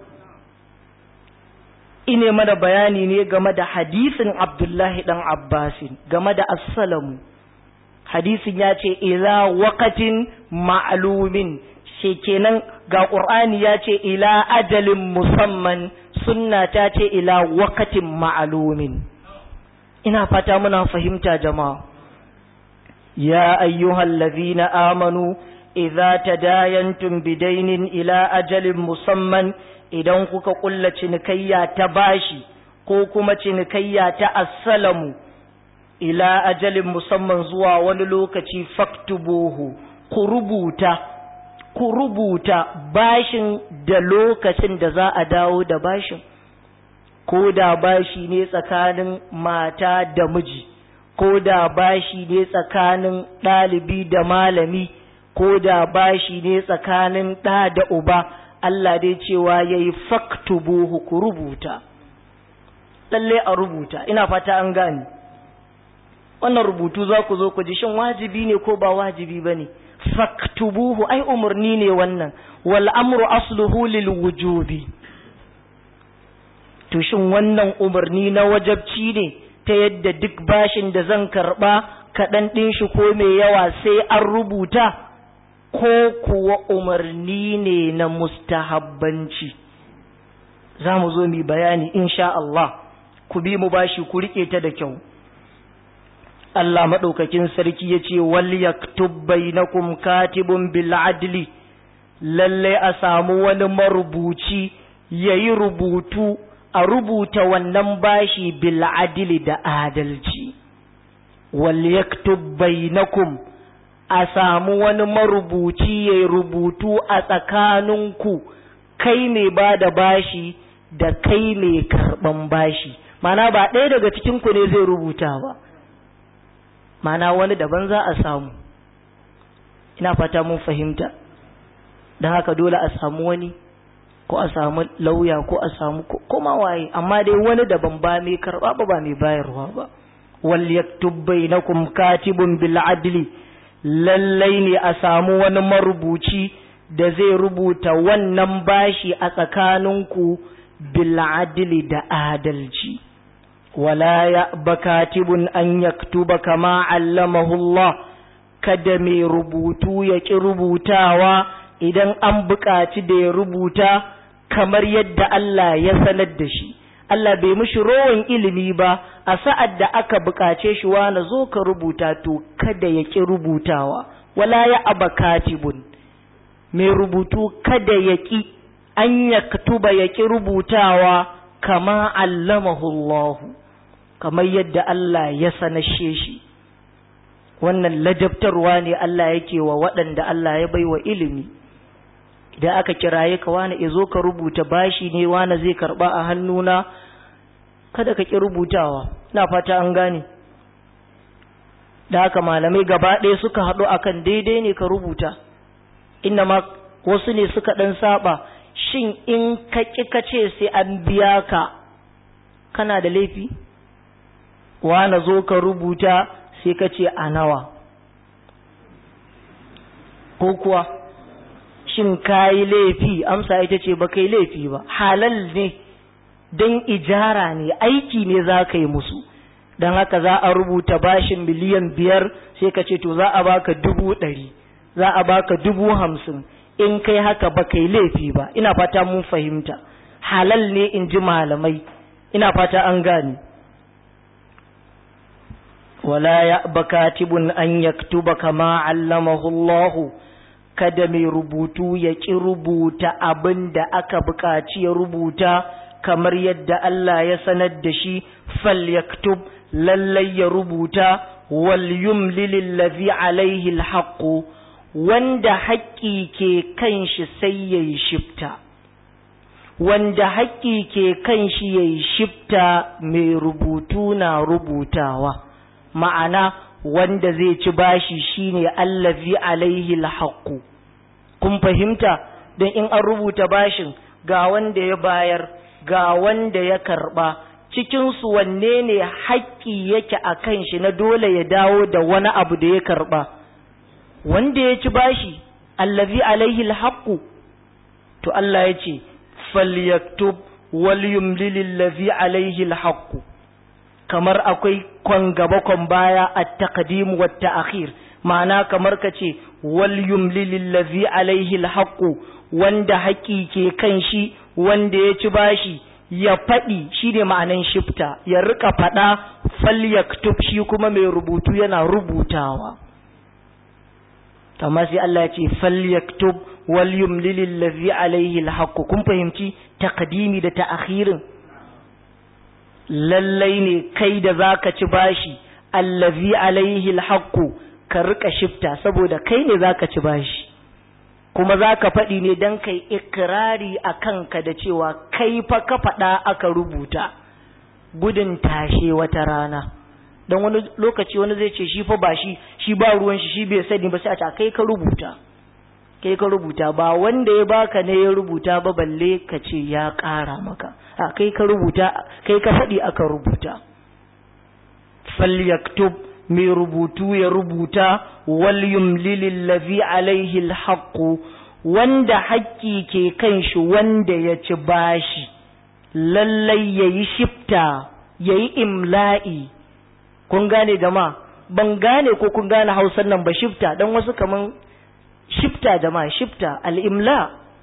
ine mana bayani ne game da hadisin abdullahi dan abbasin game da assalamu hadisin ya ce ila waqatin ma'lumin shi kenan ga qur'ani ya ce ila ajalin musamman sunna ta ce ila waqatin ma'lumin ina fata muna fahimta jama'a ya ayyuhal ladhina amanu idza tadayantum bidainin ila ajalin musamman idan kuka kulla cinikayya ta bashi ko kuma cinikayya ta assalamu ila ajalin musamman zuwa wani lokaci faktubuhu ku rubuta ku rubuta bashin da lokacin da za a dawo da bashin ko da bashi ne tsakanin mata da miji ko da bashi ne tsakanin ɗalibi da malami ko da bashi ne tsakanin ɗa da uba Allah dai cewa ya yi faktubuhu ku rubuta lalle a rubuta ina fata an gani wannan rubutu za ku zo ku ji shin wajibi ne ko ba wajibi ba ne faktubuhu ai umarni ne wannan wal amru asluhu lil wujubi to shin wannan umarni na wajabci ne ta yadda duk bashin da zan karba kaɗan ɗin shi ko mai yawa sai an rubuta ko kuwa umarni ne na mustahabbanci za mu zo mu bayani insha Allah ku bi mu bashi ku rike ta da kyau Allah maɗaukakin sarki ya ce wal yaktub bainakum katibun bil adli lalle a samu wani marubuci yayi rubutu a rubuta wannan bashi bil adli da adalci wal yaktub bainakum a samu wani marubuci ya rubutu a tsakaninku kai mai ba da bashi da kai mai karɓan bashi mana ba ɗaya daga cikinku ne zai rubuta ba mana wani daban za a samu ina fata mun fahimta don haka dole a samu wani ko a samu lauya ko a samu koma waye amma dai wani daban ba mai karɓa ba ba mai bayarwa ba wal yaktub bainakum katibun bil adli lallai ne a samu wani marubuci da zai rubuta wannan bashi a tsakaninku bil'adili da adalci wala ya bakatibun an yaktuba kama allamahu Allah kada mai rubutu ya ƙi rubutawa idan an buƙaci da ya rubuta kamar yadda Allah ya sanar da shi Allah bai mishi rowan ilimi ba a sa'ad da aka buƙace shi na zo ka rubuta to kada ya ƙi rubutawa wala ya aba katibun mai rubutu kada ya ƙi an ya katuba ya ƙi rubutawa kama allamahullahu kamar yadda Allah ya sanashe shi wannan ladabtarwa ne Allah yake wa waɗanda Allah ya baiwa ilimi idan aka kiraye ka wani izo ka rubuta bashi ne wani zai karba a hannuna kada ka ki rubutawa ina fata an gane da haka malamai gaba ɗaya suka haɗu akan daidai ne ka rubuta inna ma wasu ne suka ɗan saba shin in ka ƙi ka ce sai an biya ka kana da laifi wani zo ka rubuta sai ka ce a nawa ko kuwa shin ka yi laifi amsa ita ce ba kai laifi ba halal ne don ijara ne aiki ne za ka yi musu don haka za a rubuta bashin miliyan biyar sai ka ce to za a baka dubu ɗari za a baka dubu hamsin in kai haka ba kai laifi ba ina fata mun fahimta halal ne in ji malamai ina fata an gane wala ya'ba katibun an yaktuba kama allamahu Allah kada mai rubutu ya ki rubuta abin da aka buƙaci ya rubuta kamar yadda Allah ya sanar da shi fal yaktub lallai ya rubuta wal yumlil allazi alaihi alhaqu wanda haƙƙi ke kan shi sai yayi shifta wanda haƙƙi ke kan shi yayi shifta mai rubutu na rubutawa ma'ana wanda zai ci bashi shine allazi alaihi alhaqu kun fahimta dan in an rubuta bashin ga wanda ya bayar ga wanda ya karba cikin su wanne ne haƙƙi yake a kan shi na dole ya dawo da wani abu da ya karba wanda ya ci bashi allazi alaihi alhaqu to Allah ya ce falyaktub wal yumlil allazi alaihi alhaqu kamar akwai kwan gaba kwan baya at-taqdim wa at-ta'khir ma'ana kamar kace wal yumlil allazi alaihi alhaqu wanda haƙi ke kan shi wanda ya ci bashi ya faɗi shi ne ma'anan shifta ya rika faɗa falyaktub shi kuma mai rubutu yana rubutawa amma sai Allah ya ce falyaktub wal yumlil allazi alaihi alhaqu kun fahimci taqdimi da ta'khirin lallai ne kai da zaka ci bashi allazi alaihi alhaqu ka rika shifta saboda kai ne zaka ci bashi kuma zaka faɗi ne dan kai ikrari a kanka da cewa kai fa ka faɗa aka rubuta gudun tashe wata rana dan wani lokaci wani zai ce shi fa ba shi shi ba ruwan shi shi bai sani ba sai a ce kai ka rubuta kai ka rubuta ba wanda ya baka ne ya rubuta ba balle ka ce ya ƙara maka a kai ka rubuta kai ka faɗi aka rubuta falyaktub mai rubutu ya rubuta wal yumlil allazi alaihi alhaqu wanda haƙƙi ke kan shi wanda ya ci bashi lallai yayi shifta yayi imla'i kun gane jama'a ban gane ko kun gane hausar nan ba shifta dan wasu kaman shifta jama'a shifta al'imla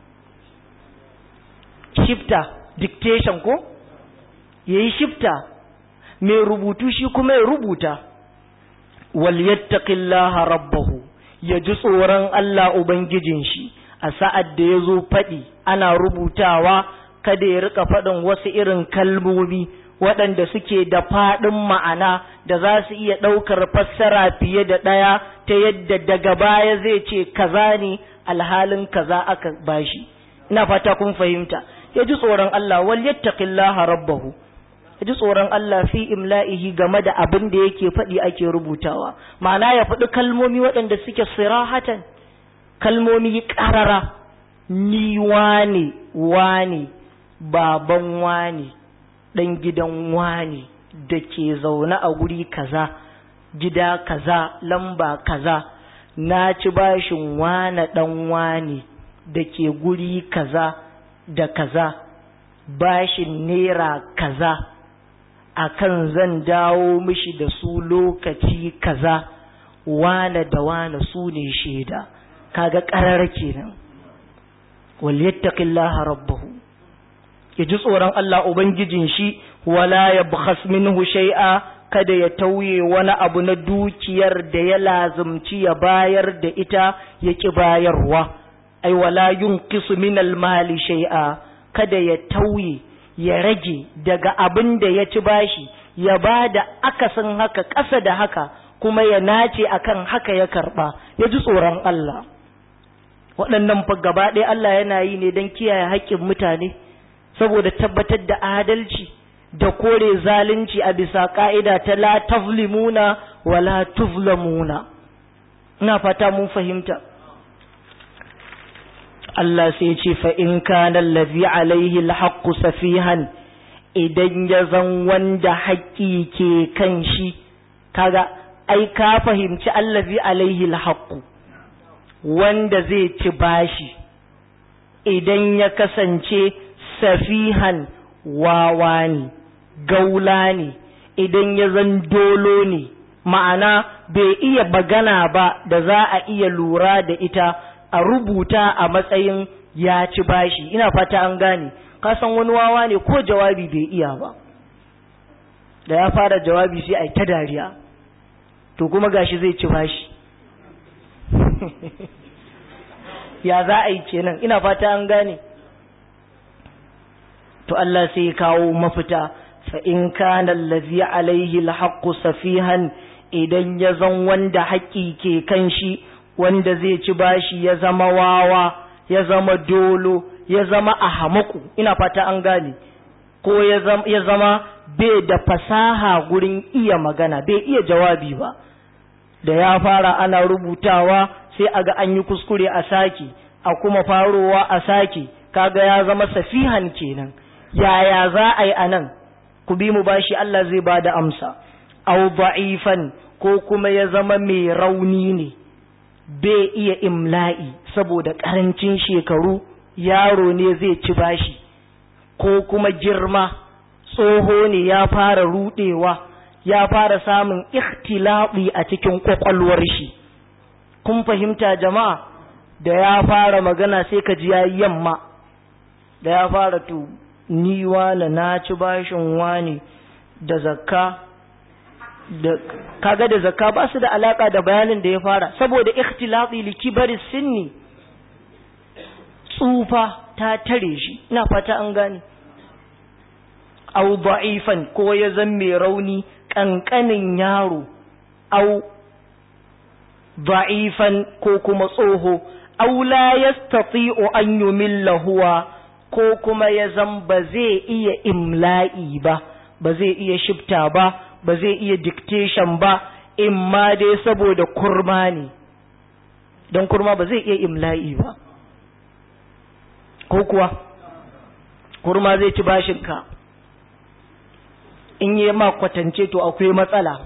shifta dictation ko ya yi shifta mai rubutu shi kuma ya rubuta wal yattaqillaha rabbahu ya ji tsoron Allah ubangijin shi a sa'ad da ya zo faɗi ana rubutawa kada ya rika faɗin wasu irin kalmomi waɗanda suke da faɗin ma'ana da za su iya ɗaukar fassara fiye da ɗaya ta yadda daga baya zai ce kaza ne alhalin kaza aka bashi ina fata kun fahimta ya ji tsoron Allah wal yattaqillaha rabbahu ya ji tsoron Allah fi imla'ihi game da abin da yake faɗi ake rubutawa ma'ana ya faɗi kalmomi waɗanda suke sirahatan kalmomi ƙarara ni wane wane baban wane ɗan gidan wane da ke zaune a guri kaza gida kaza lamba kaza na ci bashin wane ɗan wane da ke guri kaza da kaza bashin naira kaza akan zan dawo mishi da su lokaci kaza wane da wane su ne shaida kaga ƙarar kenan wal yattaqillaha rabbahu ya ji tsoron Allah ubangijin shi wala yabkhas minhu shay'a kada ya tauye wani abu na dukiyar da ya lazumci ya bayar da ita ya ki bayarwa ai wala yunqisu min mali shay'a kada ya tauye ya rage daga abin da ya ci bashi ya ba da akasin haka ƙasa da haka kuma ya nace akan haka ya karɓa ya ji tsoron Allah waɗannan fa gaba ɗaya Allah yana yi ne don kiyaye haƙƙin mutane saboda tabbatar da adalci da kore zalunci a bisa ƙa'ida ta la tazlimuna wa la tuzlamuna ina fata mun fahimta Allah sai ce fa in kana allazi alaihi alhaqqu safihan idan ya zan wanda haƙƙi ke kan shi kaga ai ka fahimci allazi alaihi alhaqqu wanda zai ci bashi idan ya kasance safihan wawa ne gaula ne idan ya zan dolo ne ma'ana bai iya bagana ba da za a iya lura da ita a rubuta a matsayin ya ci bashi ina fata an gane ka san wani wawa ne ko jawabi bai iya ba da ya fara jawabi sai a yi ta dariya to kuma gashi zai ci bashi ya za a yi kenan ina fata an gane to Allah sai ya kawo mafita fa in kana allazi alaihi alhaqqu safihan idan ya zan wanda haƙi ke kan shi wanda zai ci bashi ya zama wawa ya zama dolo ya zama ahamaku ina fata an gane ko ya zama bai da fasaha gurin iya magana bai iya jawabi ba da ya fara ana rubutawa sai aga an yi kuskure a sake a kuma farowa a sake kaga ya zama safihan kenan yaya za a yi a nan ku bi mu bashi Allah zai ba da amsa au da'ifan ko kuma ya zama mai rauni ne bai iya imla'i saboda karancin shekaru yaro ne zai ci bashi ko kuma girma tsoho ne ya fara rudewa ya fara samun ikhtilafi a cikin kwakwalwar shi kun fahimta jama'a da ya fara magana sai ka ji yayi yamma da ya fara to ni wani na ci bashin wani da zakka da kaga da zakka ba su da alaka da bayanin da ya fara saboda ikhtilafi likibari sinni tsufa ta tare shi ina fata an gane au da'ifan ko ya zan mai rauni kankanin yaro au da'ifan ko kuma tsoho au la yastati'u an yumilla huwa ko kuma ya zan ba zai iya imla'i ba ba zai iya shifta ba ba zai iya dictation ba imma dai saboda kurma ne don kurma ba zai iya imla'i ba ko kuwa kurma zai ci bashinka in yi ma kwatance to akwai matsala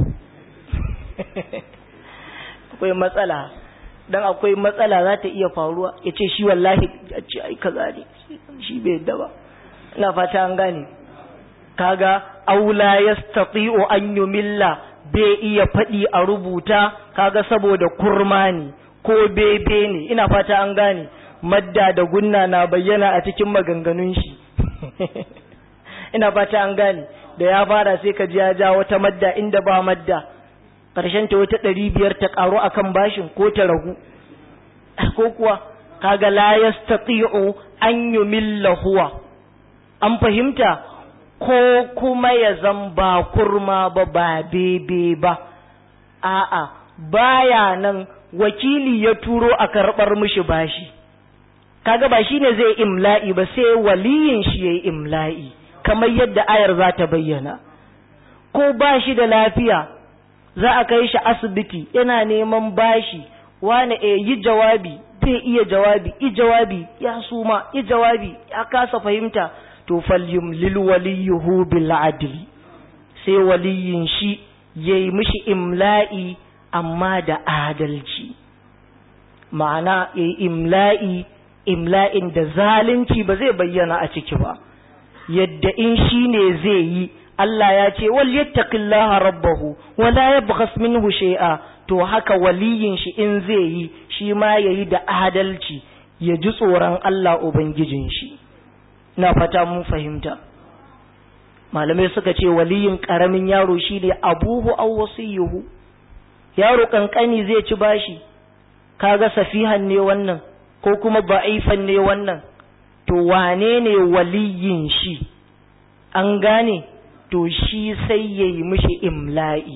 akwai matsala don akwai matsala za ta iya faruwa ya ce shi wallahi a ce ai kaza ne shi bai yadda ba ina fata an gane kaga aula yastati'u an yumilla bai iya faɗi a rubuta kaga saboda kurma ne ko bebe ne ina fata an gane madda da gunna na bayyana a cikin maganganun shi ina fata an gane da ya fara sai ka ji ya ja wata madda inda ba madda ƙarshen ta wata ɗari biyar ta ƙaru akan bashin ko ta ragu ko kuwa kaga la yastati'u an yumilla huwa an fahimta ko kuma ya zan ba kurma ba ba bebe ba a'a baya nan wakili ya turo a karɓar mishi bashi kaga ba shine zai imla'i ba sai waliyin shi yayi imla'i kamar yadda ayar za ta bayyana ko ba shi da lafiya za a kai shi asibiti yana neman bashi wani e yi jawabi bai iya jawabi i jawabi ya suma i jawabi ya kasa fahimta to falyum lil waliyuhu bil adli sai waliyin shi yayi mishi imla'i amma da adalci ma'ana yayi imla'i imla'in da zalunci ba zai bayyana a ciki ba yadda in shi ne zai yi Allah ya ce wal yattaqillaha rabbahu wa la yabkhas minhu shay'a to haka waliyin shi in zai yi shi ma yayi da adalci ya ji tsoron Allah ubangijin shi na fata mun fahimta malamai suka ce waliyin karamin yaro shine abuhu aw wasiyuhu yaro kankani zai ci bashi kaga safihan ne wannan ko kuma ba'ifan ne wannan to wane ne waliyin shi an gane to shi sai ya yi mishi imla'i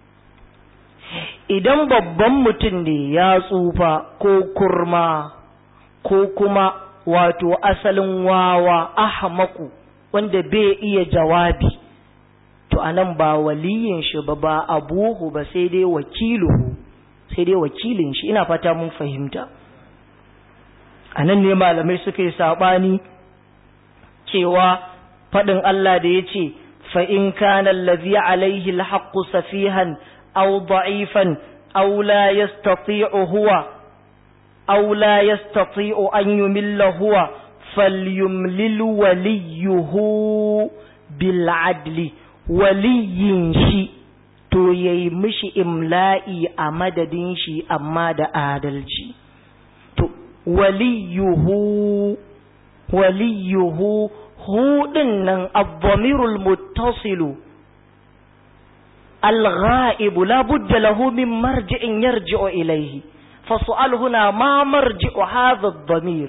idan babban mutum ne ya tsufa ko kurma ko kuma wato asalin wawa ahmaku wanda bai iya jawabi to anan ba waliyin shi ba ba abuhu ba sai dai wakiluhu sai dai wakilin shi ina fata mun fahimta a nan ne malamai suka yi saɓani cewa faɗin Allah da ya ce fa'in kanan lazi alaihi alhaƙu safihan au da'ifan au la yastati'u huwa au la yastati'u an yumilla huwa falyumlil waliyuhu bil adli waliyin shi to yayi mishi imla'i a madadin shi amma da adalci waliyuhu waliyuhu hudin nan abdamirul muttasilu الغائب لا بد له من مرجع يرجع إليه فالسؤال هنا ما مرجع هذا الضمير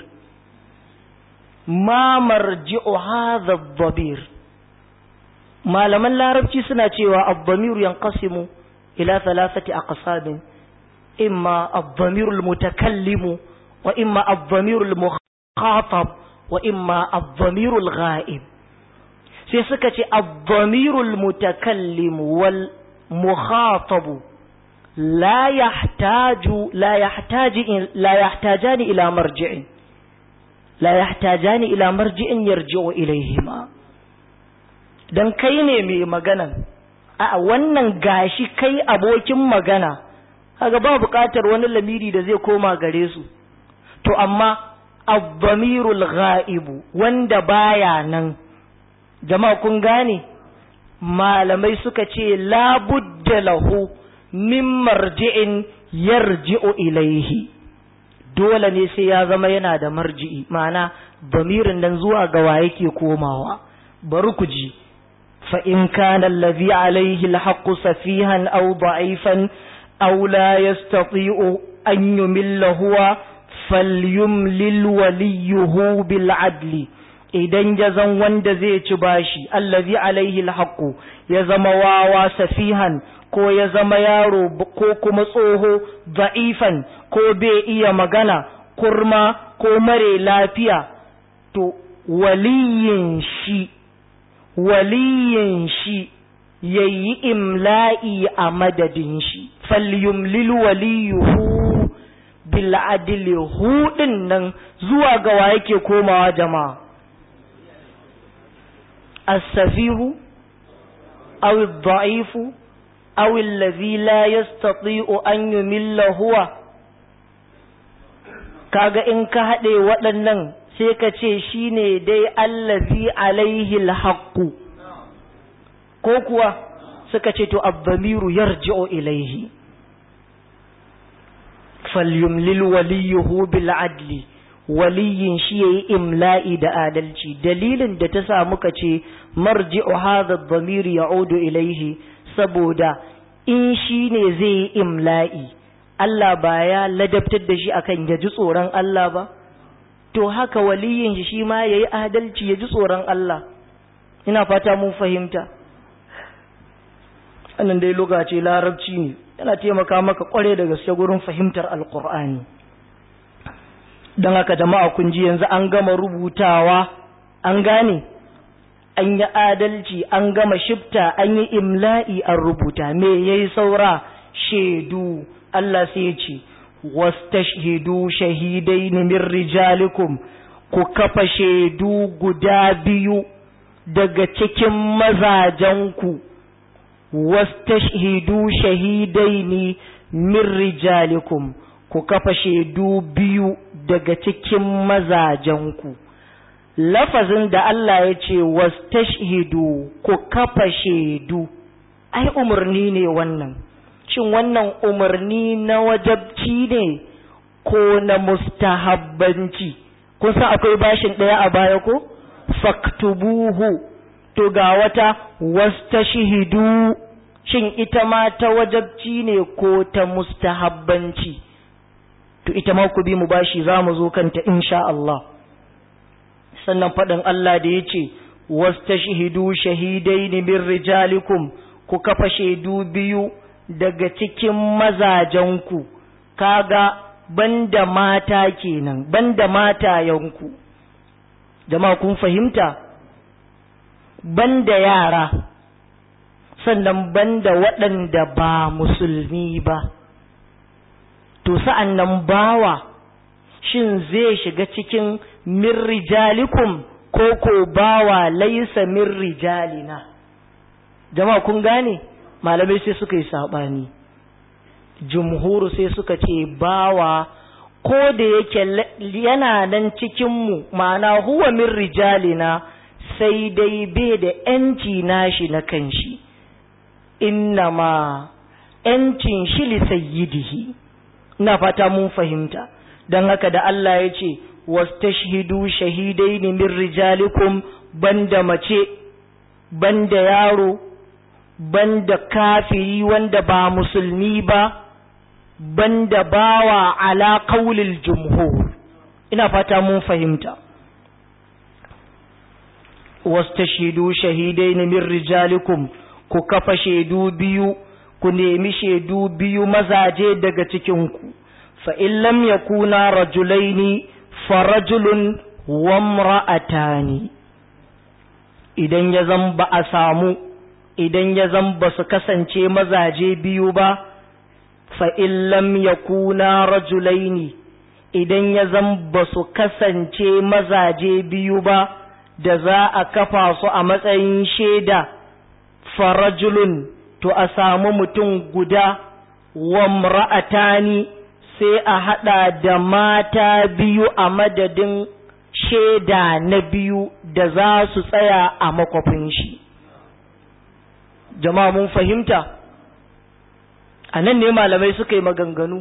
ما مرجع هذا الضمير ما لمن لا ربتي سنة الضمير ينقسم إلى ثلاثة أقسام إما الضمير المتكلم وإما الضمير المخاطب وإما الضمير الغائب سيسكت الضمير المتكلم والمخاطب لا يحتاج لا يحتاج لا يحتاجان إلى مرجع لا يحتاجان إلى مرجع يرجع إليهما dan kai ne mai magana a wannan gashi kai abokin magana kaga ba buƙatar wani lamiri da zai koma gare su to amma abdamirul ghaibu wanda baya nan jama'a kun gane malamai suka ce labudda lahu min marji'in yarji'u ilaihi dole ne sai ya zama yana da marji'i ma'ana damirin nan zuwa ga wa yake komawa bari ku ji fa in kana allazi alaihi alhaqqu safihan aw da'ifan aw la yastati'u an yumilla huwa falyumlil waliyuhu bil adli idan ya zan wanda zai ci bashi allazi alaihi alhaqu ya zama wawa safihan ko ya zama yaro ko kuma tsoho da'ifan ko bai iya magana kurma ko mare lafiya to waliyin shi waliyin shi yayi imla'i a madadin shi falyumlil waliyuhu bil adli hudin nan zuwa ga wa yake komawa jama'a as-safihu aw ad-da'ifu aw alladhi la yastati'u an yumilla huwa kaga in ka hade waɗannan sai ka ce shine dai allazi alaihi al-haqqu ko kuwa suka ce to ad-damiru yarji'u ilaihi falyumlil waliyuhu bil adli waliyin shi yayi imla'i da adalci dalilin da ta sa muka ce marji'u hadha ad-damir ya'udu ilayhi saboda in shi ne zai yi imla'i Allah ba ya ladabtar da shi akan ya ji tsoron Allah ba to haka waliyin shi shi ma yayi adalci ya ji tsoron Allah ina fata mun fahimta annan dai lokaci larabci ne yana taimaka maka kware da gaske gurin fahimtar alkur'ani don haka jama'a kun ji yanzu an gama rubutawa an gane an yi adalci an gama shifta an yi imla'i an rubuta me yayi saura shaidu Allah sai ya ce wastashhidu shahidain min rijalikum ku kafa shaidu guda biyu daga cikin mazajenku wastashhidu shahidaini min rijalikum ku kafa shaidu biyu daga cikin mazajenku lafazin da Allah ya ce wastashhidu ku kafa shaidu ai umarni ne wannan shin wannan umarni na wajabci ne ko na mustahabbanci kun san akwai bashin ɗaya a baya ko faktubuhu to ga wata wastashhidu shin ita ma ta wajabci ne ko ta mustahabbanci to ita ma ku bi mu bashi za mu zo kanta insha Allah sannan faɗin Allah da ya ce wastashhidu shahidaini min rijalikum ku kafa shaidu biyu daga cikin mazajenku kaga banda mata kenan banda matayenku jama'a kun fahimta banda yara sannan banda waɗanda ba musulmi ba to sa'an nan bawa shin zai shiga cikin min rijalikum ko ko bawa laisa min rijalina jama'a kun gane malamai sai suka yi saɓani jumhuru sai suka ce bawa ko da yake yana nan cikinmu ma'ana huwa min rijalina sai dai bai da ‘yanci nashi na kanshi innama ‘yancin shi li sayyidihi ina fata mun fahimta don haka da Allah ya ce wastashhidu shahidaini min rijalikum banda mace banda yaro banda kafiri wanda ba musulmi ba banda bawa ala qaulil jumhur ina fata mun fahimta wastashidu shahidaini min rijalikum ku kafa shaidu biyu ku nemi shaidu biyu mazaje daga cikinku fa in lam yakuna rajulaini farajulun wa imra'atani idan ya zan ba a samu idan ya zan ba su kasance mazaje biyu ba fa in lam yakuna rajulaini idan ya zan ba su kasance mazaje biyu ba da za a kafa su a matsayin shaida farajulun to a samu mutum guda wa mra'atani sai a hada da mata biyu a madadin shaida na biyu da za su tsaya a makwafin shi jama'a mun fahimta a nan ne malamai suka yi maganganu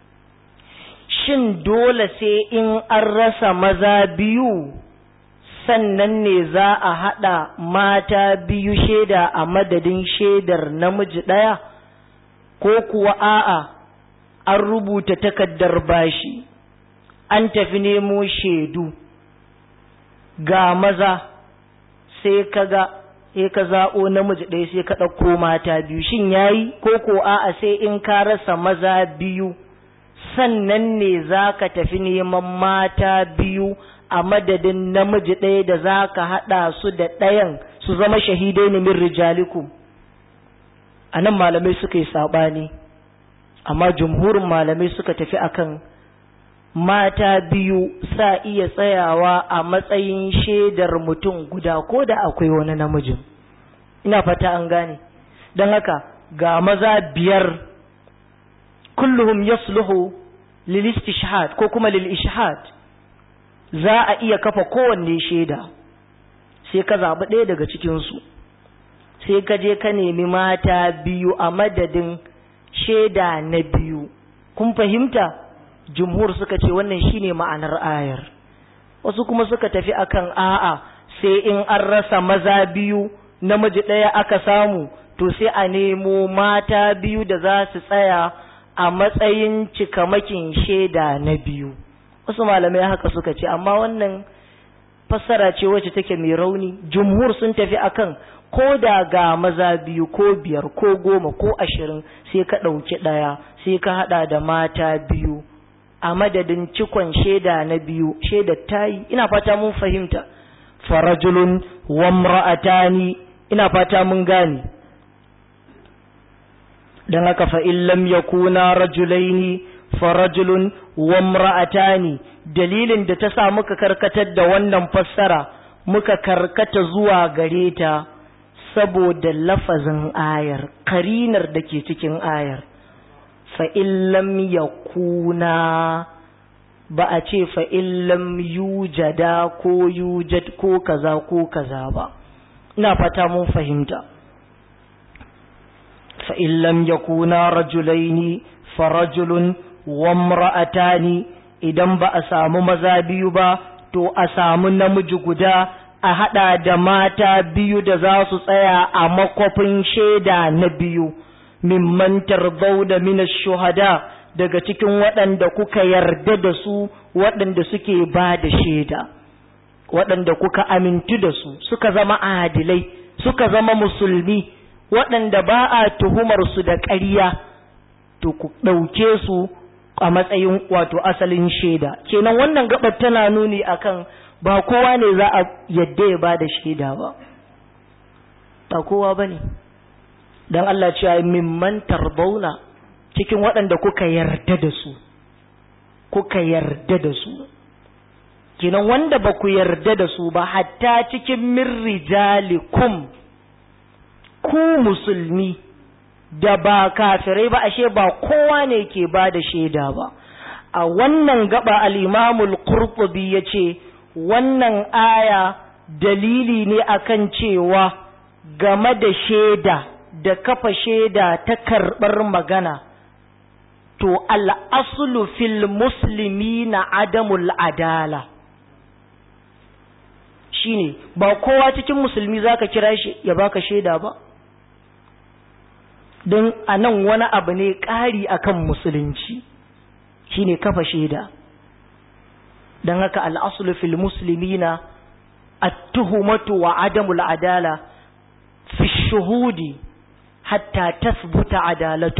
shin dole sai in an rasa maza biyu sannan ne za a haɗa mata biyu shaida a madadin shaidar namiji ɗaya ko kuwa a'a an rubuta takaddar bashi an tafi nemo shaidu ga maza sai ka ga sai ka zaɓo namiji ɗaya sai ka ɗauko mata biyu shin yayi ko ko a'a sai in ka rasa maza biyu sannan ne za ka tafi neman mata biyu a madadin namiji ɗaya da za ka haɗa su da ɗayan su zama shahidai ne min rijalikum a nan malamai suka yi saɓani amma jumhurin malamai suka tafi akan mata biyu sa iya tsayawa a matsayin shaidar mutum guda ko da akwai wani namijin ina fata an gane don haka ga maza biyar kulluhum yasluhu lil istishhad ko kuma lil ishhad za a iya kafa kowanne shaida sai ka zaɓi ɗaya daga cikinsu sai ka je ka nemi mata biyu a madadin shaida na biyu kun fahimta jumhur suka ce wannan shine ma'anar ayar wasu kuma suka tafi akan a'a sai in an rasa maza biyu namiji ɗaya aka samu to sai a nemo mata biyu da za su tsaya a matsayin cikamakin shaida na biyu wasu malamai haka suka ce amma wannan fassara ce wacce take mai rauni jumhur sun tafi akan ko da ga maza biyu ko biyar ko goma ko ashirin sai ka ɗauki ɗaya sai ka haɗa da mata biyu a madadin cikon shaida na biyu shaida tayi ina fata mun fahimta farajulun wa imra'atani ina fata mun gane dan haka fa in lam yakuna rajulaini farajulun wa imra'atani dalilin da ta sa muka karkatar da wannan fassara muka karkata zuwa gare ta saboda lafazin ayar karinar da ke cikin ayar fa'in lam ya kuna ba a ce fa'in lam yujada ko yujad ko kaza ko kaza ba ina fata mun fahimta fa'in lam ya kuna rajulaini farajulun wamra'atani idan ba a samu maza biyu ba to a samu namiji guda a haɗa da mata biyu da za su tsaya a makwafin shaida na biyu mimman tarbau da mina shuhada daga cikin waɗanda kuka yarda da su waɗanda suke ba da shaida waɗanda kuka amintu da su suka zama adilai suka zama musulmi waɗanda ba a tuhumar su da ƙarya to ku ɗauke su a matsayin wato asalin shaida kenan wannan gabar tana nuni akan ba kowa ne za a yadda ya ba da shaida ba ba kowa ba ne don Allah cewa mimman tarbauna cikin waɗanda kuka yarda da su kuka yarda da su kenan wanda ba ku yarda da su ba hatta cikin min rijalikum ku musulmi da ba kafirai ba ashe ba kowa ne ke ba da shaida ba a wannan gaba al-imamul qurtubi yace wannan aya dalili ne akan cewa game da shaida da kafa shaida ta karɓar magana to al'asulu fil musulmi na adamul adala shine ba kowa cikin musulmi zaka kira shi ya baka shaida ba don a nan wani abu ne ƙari akan musulunci shine kafa shaida don haka al'asulu fil muslimina at-tuhumatu wa adamul adala fi shuhudi hatta tasbuta adalatu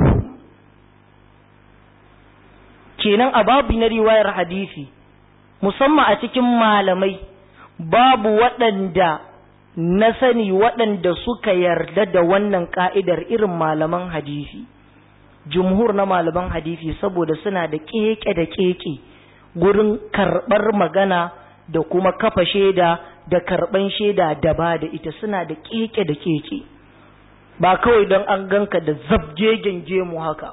kenan a babu na riwayar hadisi musamman a cikin malamai babu waɗanda na sani waɗanda suka yarda da wannan ka'idar irin malaman hadisi jumhur na malaman hadisi saboda suna da keke da keke gurin karɓar magana da kuma kafa shaida da karɓan shaida da ba da ita suna da keke da keke ba kawai don an ganka da zabjegen gemu haka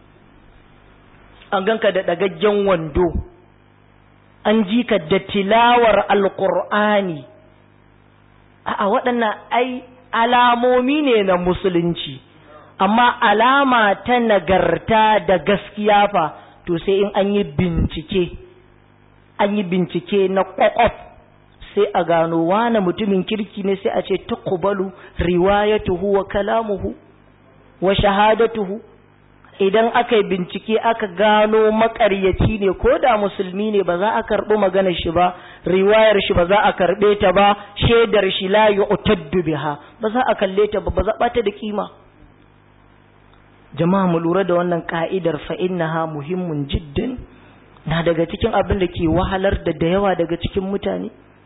an ganka da ɗagaggen wando an ji ka da tilawar alƙur'ani a waɗannan ai alamomi ne na musulunci amma alama ta nagarta da gaskiya fa to sai in an yi bincike an yi bincike na ƙwaƙwaf sai a gano wane mutumin kirki ne sai a ce tuqbalu riwayatuhu wa kalamuhu wa shahadatuhu idan aka yi bincike aka gano makaryaci ne ko da musulmi ne ba za a karɓi maganar shi ba riwayar shi ba za a karɓe ta ba shaidar shi la yu'taddu biha ba za a kalle ta ba ba za ta da kima jama'a mu lura da wannan ka'idar fa innaha muhimmun jiddan na daga cikin abin da ke wahalar da da yawa daga cikin mutane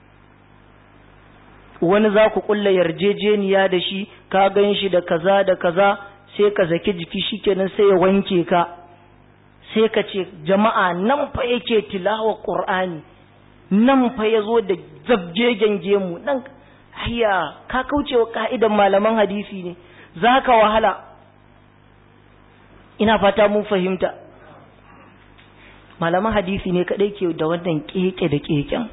wani za ku kulla yarjejeniya da shi ka gan shi da kaza da kaza sai ka zaki jiki shikenan sai ya wanke ka sai ka ce jama'a nan fa yake tilawa qur'ani nan fa yazo da zabjegen gemu nan hayya ka kauce wa ka'idan malaman hadisi ne zaka wahala ina fata mun fahimta malaman hadisi ne kadai ke da wannan keke da keken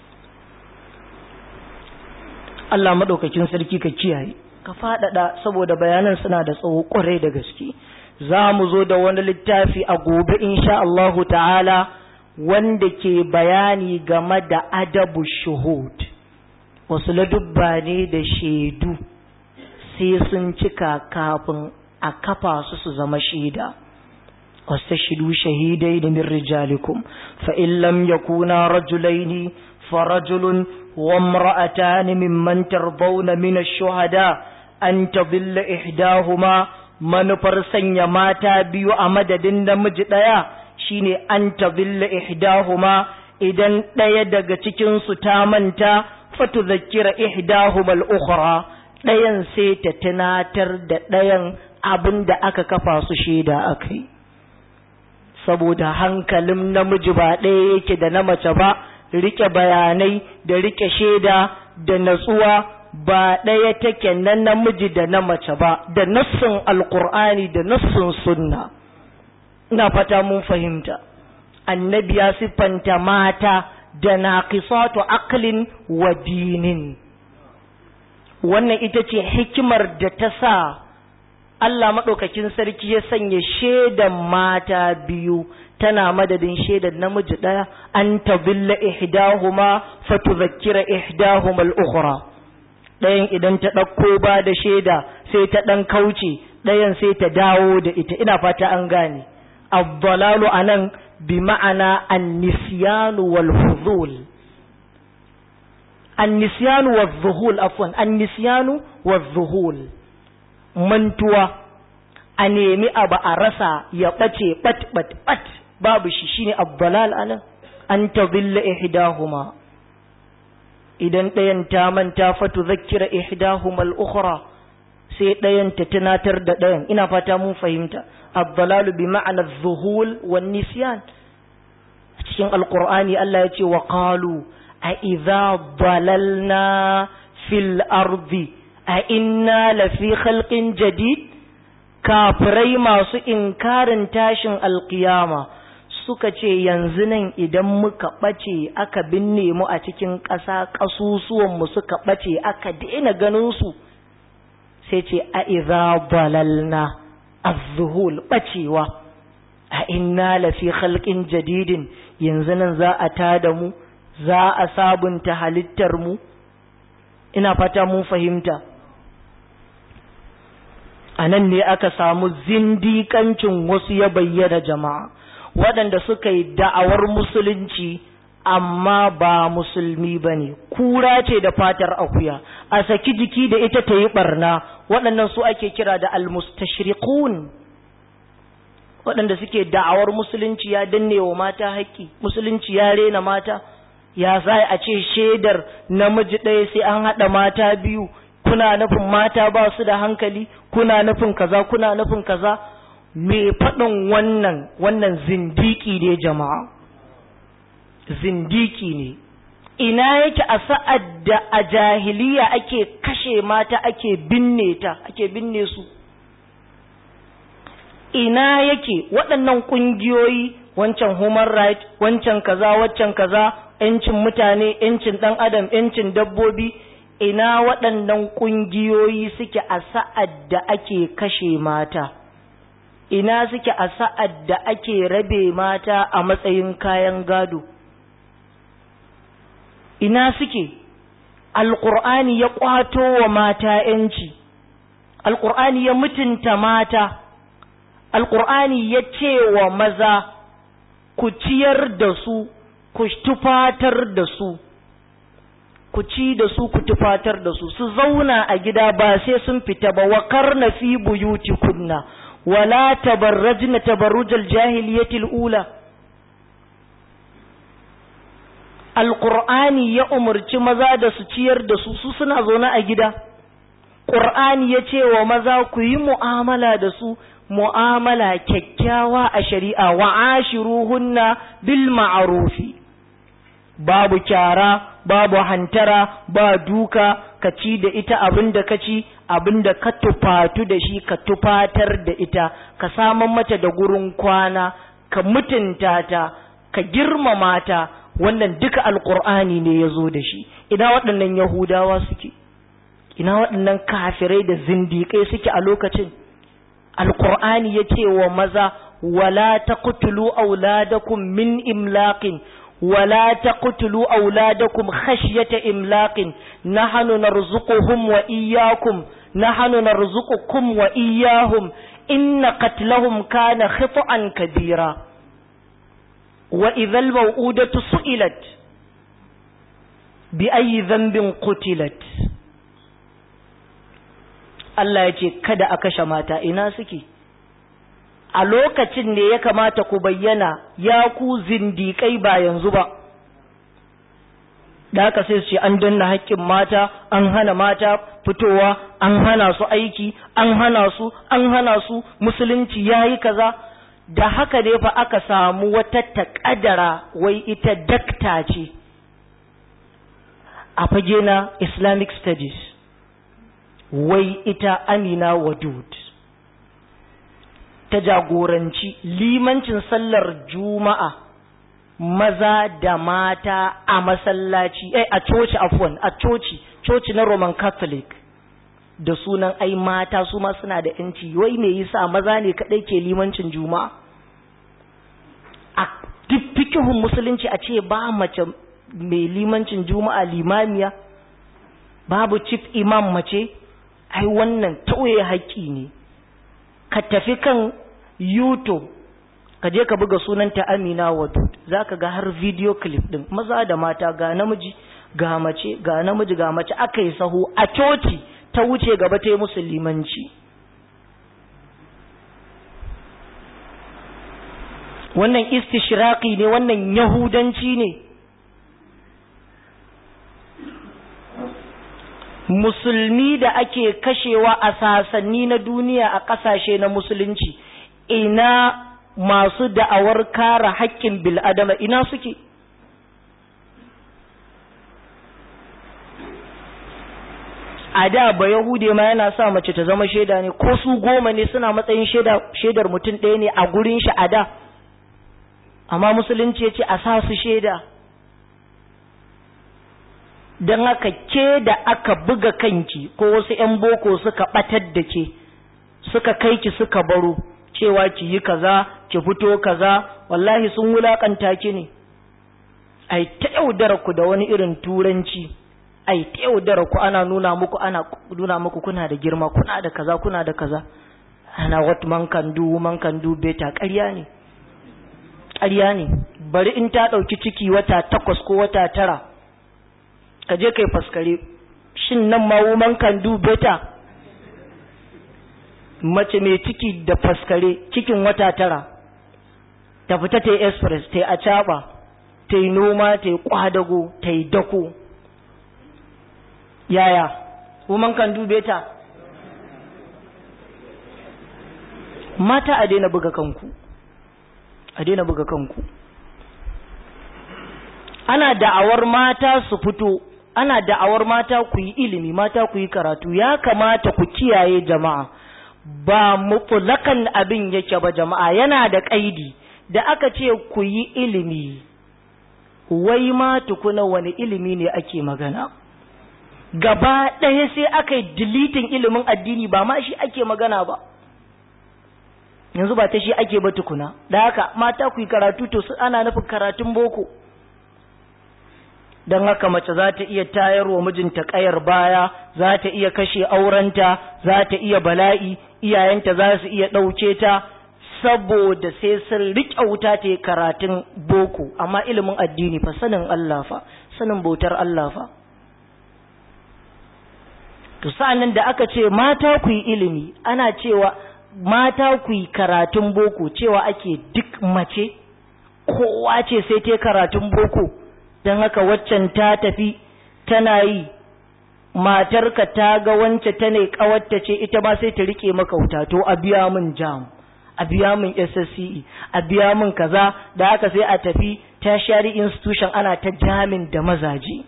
Allah madaukakin sarki ka kiyaye ka faɗaɗa saboda bayanan suna da tsawo ƙwarai da gaske za mu zo da wani littafi a gobe insha Allahu ta'ala wanda ke bayani game da adabu shuhud wasu ladubba ne da shaidu sai sun cika kafin a kafa su su zama shaida واستشهدوا شهيدين من رجالكم فإن لم يكونا رجلين فرجل وامرأتان ممن ترضون من الشهداء أن تضل إحداهما manufar sanya mata biyu a madadin namiji ɗaya shine an tadilla ihdahuma idan ɗaya daga cikinsu ta manta fatu zakira ihdahuma al-ukhra ɗayan sai ta tunatar da ɗayan abin da aka kafa su shaida akai saboda hankalin namiji ba ɗaya yake da na mace ba rike bayanai da rike shaida da natsuwa ba ɗaya take na namiji da na mace ba da nassin alkur'ani da nassin sunna ina fata mun fahimta annabi ya siffanta mata da naqisatu aqlin wa dinin wannan ita ce hikimar da ta sa Allah maɗaukakin sarki ya sanya shaidan mata biyu tana madadin shaidan namiji ɗaya an tabilla ihdahuma fatudhakkira ihdahuma al-ukhra ɗayan idan ta ɗauko ba da shaida sai ta ɗan kauce ɗayan sai ta dawo da ita ina fata an gane abdalalu anan bi ma'ana an-nisyanu wal fudul an-nisyanu wal zuhul afwan an-nisyanu wal zuhul mantuwa a nemi abu a rasa ya ɓace ɓat ɓat ɓat babu shi shine abdalal anan an tadilla ihdahuma idan ɗayan ta manta fatu zakkira ihdahuma al-ukhra sai ɗayan ta tunatar da ɗayan ina fata mun fahimta abdalalu bi ma'ana zuhul wan nisyan cikin alqur'ani Allah ya ce wa qalu a idza dalalna fil ardi a inna lafi khalqin jadid kafirai masu inkarin tashin alkiyama suka ce yanzu nan idan muka ɓace aka binne mu a cikin ƙasa ƙasusuwanmu suka ɓace aka daina ganinsu sai ce a iza balalna azzuhul ɓacewa a inna lafi khalqin jadidin yanzu nan za a tada mu za a sabunta halittar mu ina fata mun fahimta a nan ne aka samu zindikancin wasu ya bayyana jama'a waɗanda suka yi da'awar musulunci amma ba musulmi ba ne kura ce da fatar akuya a saki jiki da ita ta yi ɓarna waɗannan su ake kira da almustashriqun waɗanda suke da'awar musulunci ya danne wa mata haƙƙi musulunci ya rena mata ya za a ce shaidar namiji ɗaya sai an haɗa mata biyu kuna nufin mata ba su da hankali kuna nufin kaza kuna nufin kaza me faɗin wannan wannan zindiki ne jama'a zindiki ne ina yake a sa'ad da a jahiliya ake kashe mata ake binne ta ake binne su ina yake waɗannan ƙungiyoyi wancan human right wancan kaza waccan kaza ‘yancin mutane ‘yancin ɗan adam ‘yancin dabbobi ina waɗannan ƙungiyoyi suke a sa'ad da ake kashe mata ina suke a sa'ad da ake rabe mata a matsayin kayan gado ina suke alƙur'ani ya ƙwato wa mata ‘yanci alƙur'ani ya mutunta mata alƙur'ani ya ce wa maza ku ciyar da su ku tufatar da su ku ci da su ku tufatar da su su zauna a gida ba sai sun fita ba wa karna fi buyuti kunna wala tabarrajna tabarrujal jahiliyatil ula alqur'ani ya umarci maza da su ciyar da su su suna zaune a gida qur'ani ya ce wa maza ku yi mu'amala da su mu'amala kyakkyawa a shari'a wa ashiruhunna bil ma'rufi babu kyara babu hantara ba duka ka ci da ita abin da ka ci abin da ka tufatu da shi ka tufatar da ita ka saman mata da gurin kwana ka mutunta ta ka girmama ta wannan duka alkur'ani ne ya zo da shi ina waɗannan yahudawa suke ina waɗannan kafirai da zindiƙai suke a lokacin alkur'ani ya ce wa maza wala taqtulu auladakum min imlaqin ولا تقتلوا أولادكم خشية إملاق نحن نرزقهم وإياكم نحن نرزقكم وإياهم إن قتلهم كان خطأ كبيرا وإذا الموءودة سئلت بأي ذنب قتلت Allah ya ce kada a kashe mata ina suke a lokacin ne ya kamata ku bayyana ya ku zindiƙai ba yanzu ba da haka sai su ce an danna haƙƙin mata an hana mata fitowa an hana su aiki an hana su an hana su musulunci ya yi kaza da haka ne fa aka samu wata taƙadara wai ita dakta ce a fage na islamic studies wai ita amina wadud ta jagoranci limancin sallar juma'a maza da mata a masallaci eh a coci afwan a coci coci na roman catholic da sunan ai mata su ma suna da yanci wai me yasa maza ne kadai ke limancin juma'a a duk fikihun musulunci a ce ba mace mai limancin juma'a limamiya babu chief imam mace ai wannan tauye haƙƙi ne ka tafi kan YouTube ka je ka buga sunanta Amina Wadud zaka ga har video clip din maza da mata ga namiji ga mace ga namiji ga mace aka yi sahu a coci ta wuce gaba ta yi musulmanci wannan istishraqi ne wannan yahudanci ne musulmi da ake kashewa a sasanni na duniya a ƙasashe na musulunci ina masu da'awar kare haƙƙin bil'adama ina suke a da ba yahude ma yana sa mace ta zama shaida ne ko su goma ne suna matsayin shaidar mutum ɗaya ne a gurin shi a da amma musulunci ya ce a sa su shaida don haka ke da aka buga kanki ko wasu 'yan boko suka ɓatar da ke suka kai ki suka baro cewa ki yi kaza ki fito kaza wallahi sun wulakanta ki ne ai ta yaudara ku da wani irin turanci ai ta yaudara ku ana nuna muku ana nuna muku kuna da girma kuna da kaza kuna da kaza ana what man can do man can do better ƙarya ne ƙarya ne bari in ta ɗauki ciki wata takwas ko wata tara ka je kai faskare shin nan ma woman can do better mace mai ciki da faskare cikin wata tara ta fita ta yi express ta yi acaɓa ta yi noma ta yi kwadago ta yi dako yaya woman can do better mata a daina buga kanku a daina buga kanku ana da'awar mata su fito ana da'awar mata ku yi ilimi mata ku yi karatu ya kamata ku kiyaye jama'a ba mutulakan abin yake ba jama'a yana da kaidi da aka ce ku yi ilimi wai ma tukuna wani ilimi ne ake magana gaba ɗaya sai aka yi dilitin ilimin addini ba ma shi ake magana ba yanzu ba ta shi ake ba tukuna da haka mata ku yi karatu to su ana nufin karatun boko don haka mace za ta iya tayarwa mijinta kayar baya za ta iya kashe aurenta za ta iya bala'i iyayenta za su iya ɗauke ta saboda sai sun riƙe wuta ta yi karatun boko amma ilimin addini fa sanin Allah fa sanin bautar Allah fa to sa'annan da aka ce mata ku yi ilimi ana cewa mata ku yi karatun boko cewa ake duk mace kowa ce sai ta karatun boko don haka waccan ta tafi tana yi matarka ta ga wance ta ne kawarta ce ita ma sai ta rike maka wuta to a biya min jam a biya min SSCE a biya min kaza da haka sai a tafi tertiary institution ana ta jamin da mazaje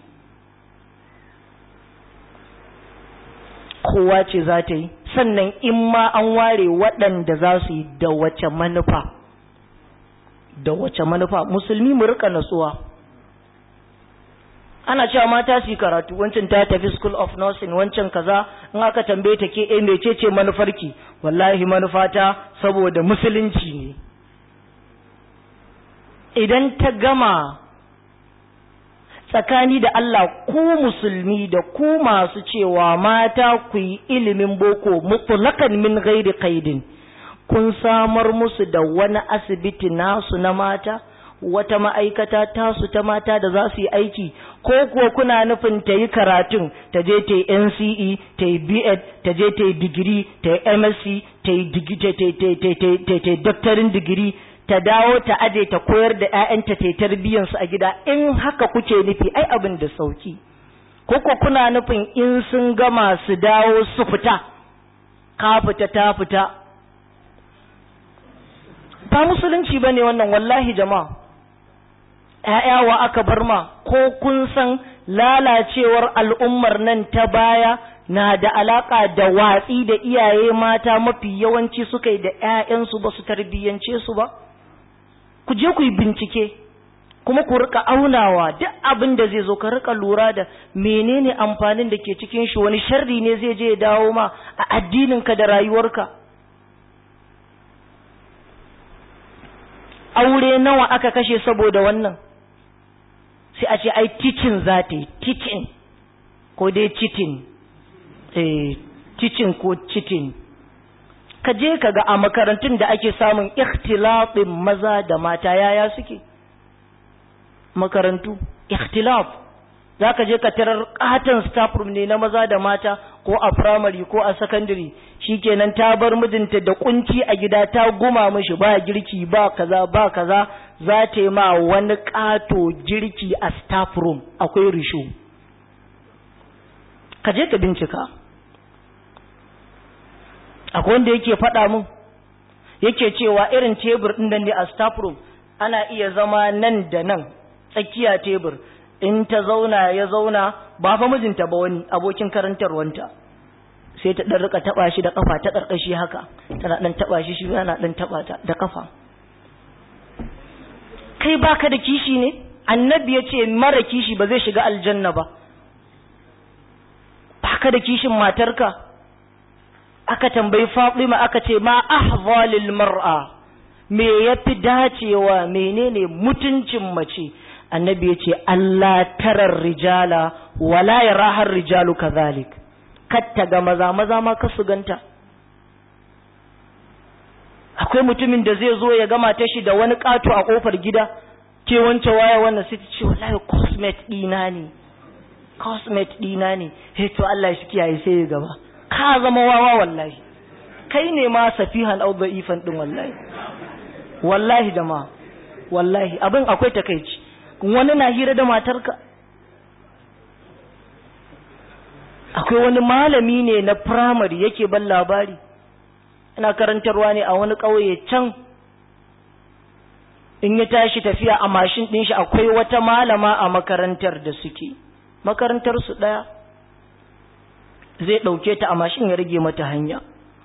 kowa ce za ta yi sannan in ma an ware waɗanda za su yi da wace manufa da wace manufa musulmi mu rika natsuwa ana cewa mata su yi karatu wancan ta tafi school of nursing wancan kaza in aka tambaye ta ke eh mecece manufarki wallahi manufata saboda musulunci ne idan ta gama tsakani da Allah ku musulmi da ku masu cewa mata ku yi ilimin boko mutlaqan min ghairi qaidin kun samar musu da wani asibiti nasu na mata wata ma'aikata tasu ta mata da za su yi aiki ko kuwa kuna nufin ta yi karatun ta je ta yi NCE ta yi B.Ed ta je ta yi digiri ta yi MSc ta yi doctorin digiri ta dawo ta aje ta koyar da 'ya'yanta ta tarbiyyansu a gida in haka kuke nufi ai abin da sauki ko ko kuna nufin in sun gama su dawo su fita ka fita ta fita ba musulunci bane wannan wallahi jama'a ‘ya'yawa aka bar ma ko kun san lalacewar al'ummar nan ta baya na da alaƙa da watsi da iyaye mata mafi yawanci suka yi da ‘ya'yansu ba su tarbiyyance su ba ku je ku yi bincike kuma ku rika aunawa duk abin da zai zo ka rika lura da menene amfanin da ke cikin shi wani sharri ne zai je ya dawo ma a addininka da rayuwarka aure nawa aka kashe saboda wannan sai a ce ai teaching za ta yi teaching ko dai cheating eh teaching ko cheating ka je ka ga a makarantun da ake samun ikhtilafin maza da mata yaya suke makarantu ikhtilaf za ka je ka tarar katon staff room ne na maza da mata ko a primary ko a secondary shikenan ta bar mijinta da kunci a gida ta guma mishi ba girki ba kaza ba kaza za ta yi ma wani kato girki a staff room akwai risho ka je ka bincika akwai wanda yake faɗa min yake cewa irin tebur ɗin nan ne a staff room ana iya zama nan da nan tsakiya tebur in ta zauna ya zauna ba fa mijinta ba wani abokin karantarwanta sai ta ɗan rika taɓa shi da ƙafa ta ƙarƙashi haka tana ɗan taɓa shi shi yana ɗan taɓa ta da ƙafa kai baka da kishi ne annabi ya ce mara kishi ba zai shiga aljanna ba baka da kishin matarka aka tambayi Fatima aka ce ma ahvalil mar'a me yafi dacewa menene mutuncin mace annabi ya ce Allah tarar rijala wala yarahar rijalu kadhalik katta ga maza maza ma ka su ganta akwai mutumin da zai zo ya gama ta shi da wani ƙato a ƙofar gida ke wance waya wannan sai ta ce wallahi cosmet ɗina ne cosmet ɗina ne he to Allah shi kiyaye sai ya gaba ka zama wawa wallahi kai ne ma safihan au da'ifan din wallahi wallahi jama'a wallahi abin akwai takeici wani na hira da matarka akwai wani malami ne na primary yake ban labari ina karantarwa ne a wani ƙauye can in ya tashi tafiya a mashin ɗin shi akwai wata malama a makarantar da suke makarantar su ɗaya zai ɗauke ta a mashin ya rage mata hanya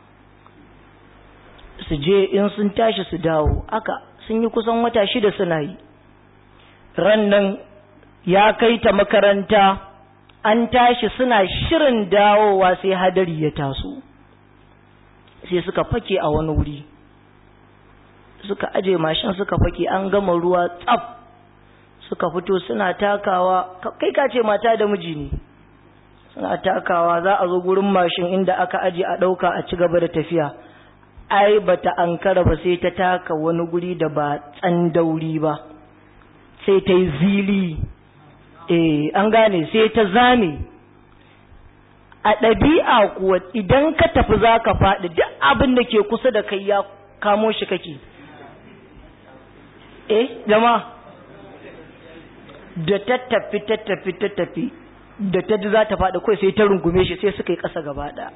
su je in sun tashi su dawo aka sun yi kusan wata shida suna yi ran nan ya kai ta makaranta an tashi suna shirin dawowa sai hadari ya taso sai suka fake a wani wuri suka aje mashin suka fake an gama ruwa tsaf suka fito suna takawa kai ka ce mata da miji ne suna takawa za a zo gurin mashin inda aka aje a ɗauka a ci gaba da tafiya ai bata ankara ba sai ta taka wani guri da ba tsandauri ba sai ta yi zili eh an gane sai ta zame a ɗabi'a kuwa idan ka tafi za ka faɗi duk abin da ke kusa da kai ya kamo shi kake eh jama da ta tafi ta tafi ta tafi da ta ji za ta faɗi kawai sai ta rungume shi sai suka yi ƙasa gaba ɗaya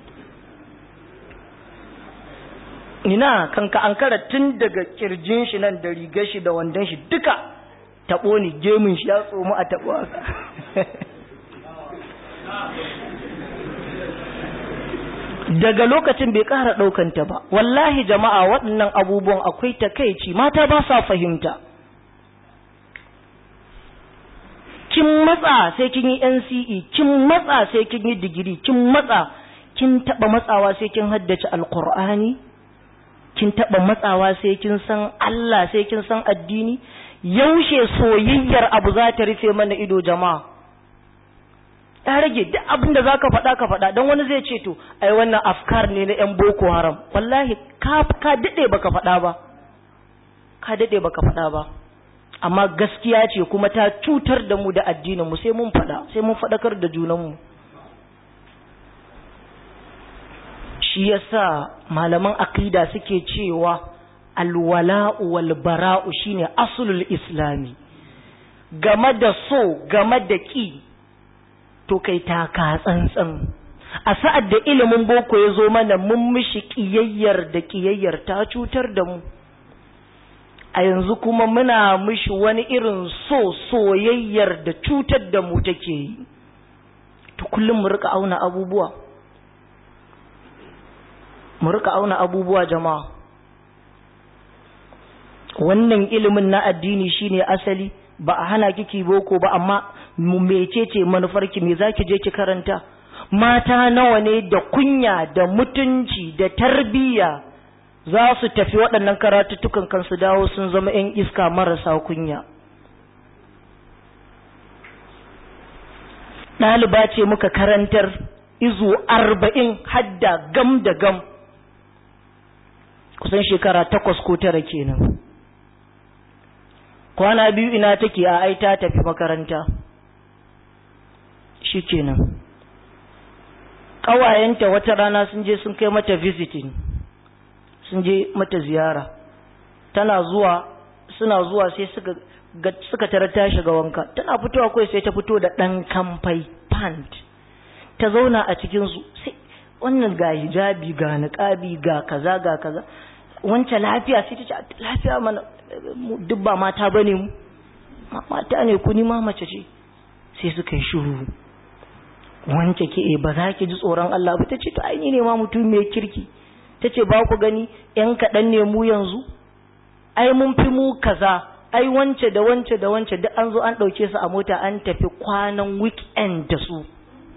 ina kanka an kara tun daga kirjin shi nan da rigar shi da wandon shi duka taɓo ni gemun shi ya tsomu a taɓo haka daga lokacin bai ƙara ɗaukanta ba wallahi jama'a waɗannan abubuwan akwai takaici mata ba sa fahimta kin matsa sai kin yi NCE kin matsa sai kin yi digiri kin matsa kin taɓa matsawa sai kin haddace alƙur'ani kin taɓa matsawa sai kin san Allah sai kin san addini yaushe soyayyar abu za ta rufe mana ido jama'a ya rage duk abin da zaka faɗa ka faɗa don wani zai ce to ai wannan afkar ne na yan boko haram wallahi ka ka dade baka faɗa ba ka dade baka faɗa ba amma gaskiya ce kuma ta cutar da mu da addinin mu sai mun faɗa sai mun faɗakar da junan mu shi yasa malaman akida suke cewa alwala'u wal bara'u shine aslul islami game da so game da ki to kai taka tsantsan a sa'ad da ilimin boko ya zo mana mun mishi kiyayyar da kiyayyar ta cutar da mu a yanzu kuma muna mishi wani irin so soyayyar da cutar da mu take yi to kullum mu rika auna abubuwa mu rika auna abubuwa jama'a wannan ilimin na addini shine asali ba a hana kiki boko ba amma mecece manufarki me zaki je ki karanta mata nawa ne da kunya da mutunci da tarbiyya za su tafi waɗannan karatuttukan kansu dawo sun zama 'yan iska marasa kunya ɗaliba ce muka karantar izu arba'in hadda gam da gam kusan shekara takwas ko tara kenan kwana biyu ina take a ai ta tafi makaranta shikenan ƙawayenta wata rana sun je sun kai mata visiting sun je mata ziyara tana zuwa suna zuwa sai suka suka tara ta shiga wanka tana fitowa kawai sai ta fito da ɗan kamfai pant ta zauna a cikin su sai wannan ga hijabi ga niqabi ga kaza ga kaza wancan lafiya sai ta ce lafiya mana duk ba mata bane mu mata ne ku ni ma mace ce sai suka yi shiru wance ke ba za ki ji tsoron Allah ba ta ce to ai ne ma mutum mai kirki ta ce ba ku gani yan kaɗan ne mu yanzu ai mun fi mu kaza ai wance da wance da wance duk an zo an ɗauke su a mota an tafi kwanan weekend da su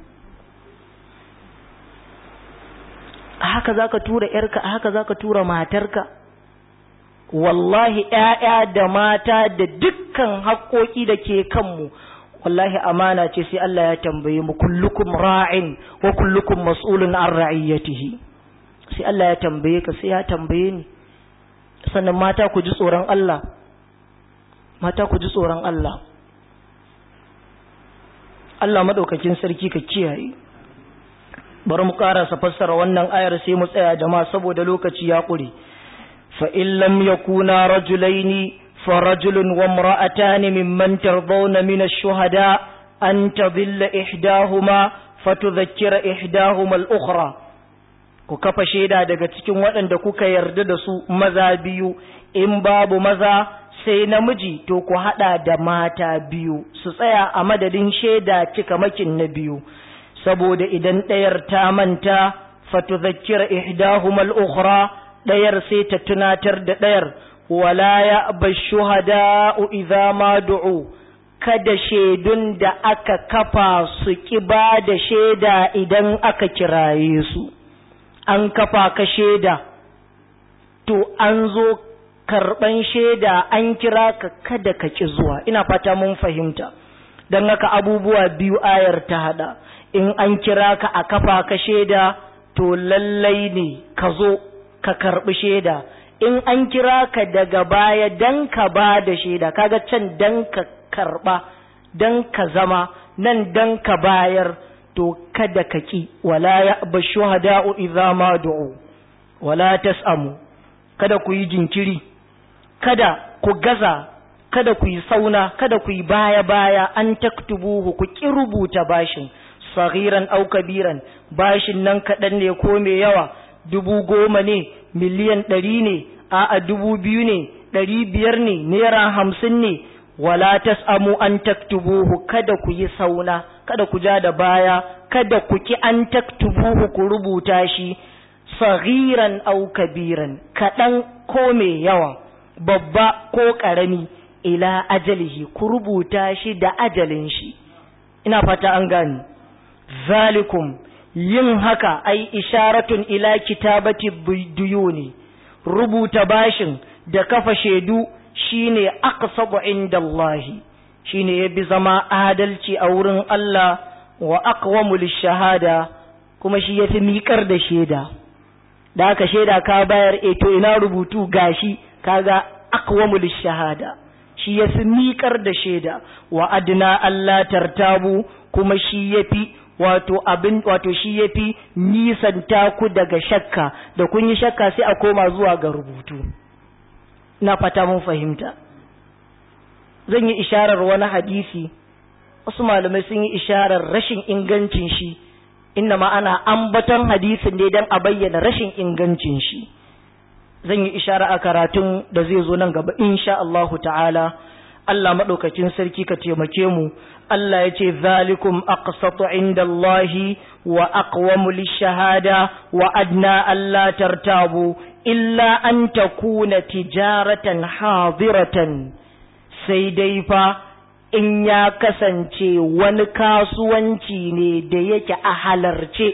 a haka za ka tura ‘yarka a haka za ka tura matarka wallahi ‘ya'ya da mata da dukkan haƙoƙi da ke kanmu wallahi amana ce sai Allah ya tambaye mu kullukum ra'in wa kullukum mas'ulun an ra'iyatihi sai Allah ya tambaye ka sai ya tambaye ni sannan mata ku ji tsoron Allah mata ku ji tsoron Allah Allah madaukakin sarki ka kiyaye bari mu karasa fassara wannan ayar sai mu tsaya jama'a saboda lokaci ya ƙure fa in lam yakuna rajulaini fa rajulun wa imra'atani mimman tardawna min ash-shuhada an tadilla ihdahuma fatudhakkira ihdahuma al-ukhra ku kafa shaida daga cikin waɗanda kuka yarda da su maza biyu in babu maza sai namiji to ku haɗa da mata biyu su tsaya a madadin shaida cikamakin na biyu saboda idan ɗayar ta manta fatudhakkira ihdahuma al-ukhra ɗayar sai ta tunatar da ɗayar wala ya bashuhada'u idza ma du'u kada shaidun da aka kafa su ki ba da shaida idan aka kiraye su an kafa ka shaida to an zo karɓan shaida an kira ka kada ka ki zuwa ina fata mun fahimta don haka abubuwa biyu ayar ta hada in an kira ka a kafa ka shaida to lallai ne ka zo ka karɓi shaida in an kira ka daga baya dan ka ba da shaida kaga can dan ka karɓa dan ka zama nan dan ka bayar to kada ka ki wala ya ba shuhada'u idza ma du'u wala tas'amu kada ku yi jinkiri kada ku gaza kada ku yi sauna kada ku yi baya baya an taktubuhu ku ki rubuta bashin saghiran au kabiran bashin nan kaɗan ne ko mai yawa dubu goma ne miliyan ɗari ne a'a dubu biyu ne ɗari biyar ne naira hamsin ne wala tas'amu an taktubuhu kada ku yi sauna kada ku ja da baya kada ku ki an taktubuhu ku rubuta shi saghiran au kabiran kaɗan ko mai yawa babba ko ƙarami ila ajalihi ku rubuta shi da ajalin shi ina fata an gani zalikum yin haka ai isharatun ila kitabati duyuni rubuta bashin da kafa shaidu shine aqsabu indallahi shine yabi zama adalci a wurin Allah wa aqwamu lishahada kuma shi yafi miƙar da shaida da aka shaida ka bayar e to ina rubutu gashi kaga aqwamu lishahada shi yafi miƙar da shaida wa adna Allah tartabu kuma shi yafi wato abin wato shi yafi nisanta ku daga shakka da kun yi shakka sai a koma zuwa ga rubutu na fata mun fahimta zan yi isharar wani hadisi wasu malamai sun yi isharar rashin ingancin shi inna ma ana ambaton hadisin ne don a bayyana rashin ingancin shi zan yi ishara a karatun da zai zo nan gaba insha Allahu ta'ala Allah maɗaukacin sarki ka taimake mu Allah ya ce zalikum aqsatu inda Allahi wa aqwamu lishahada wa adna Allah tartabu illa an takuna tijaratan hadiratan sai dai fa in ya kasance wani kasuwanci ne da yake a halarce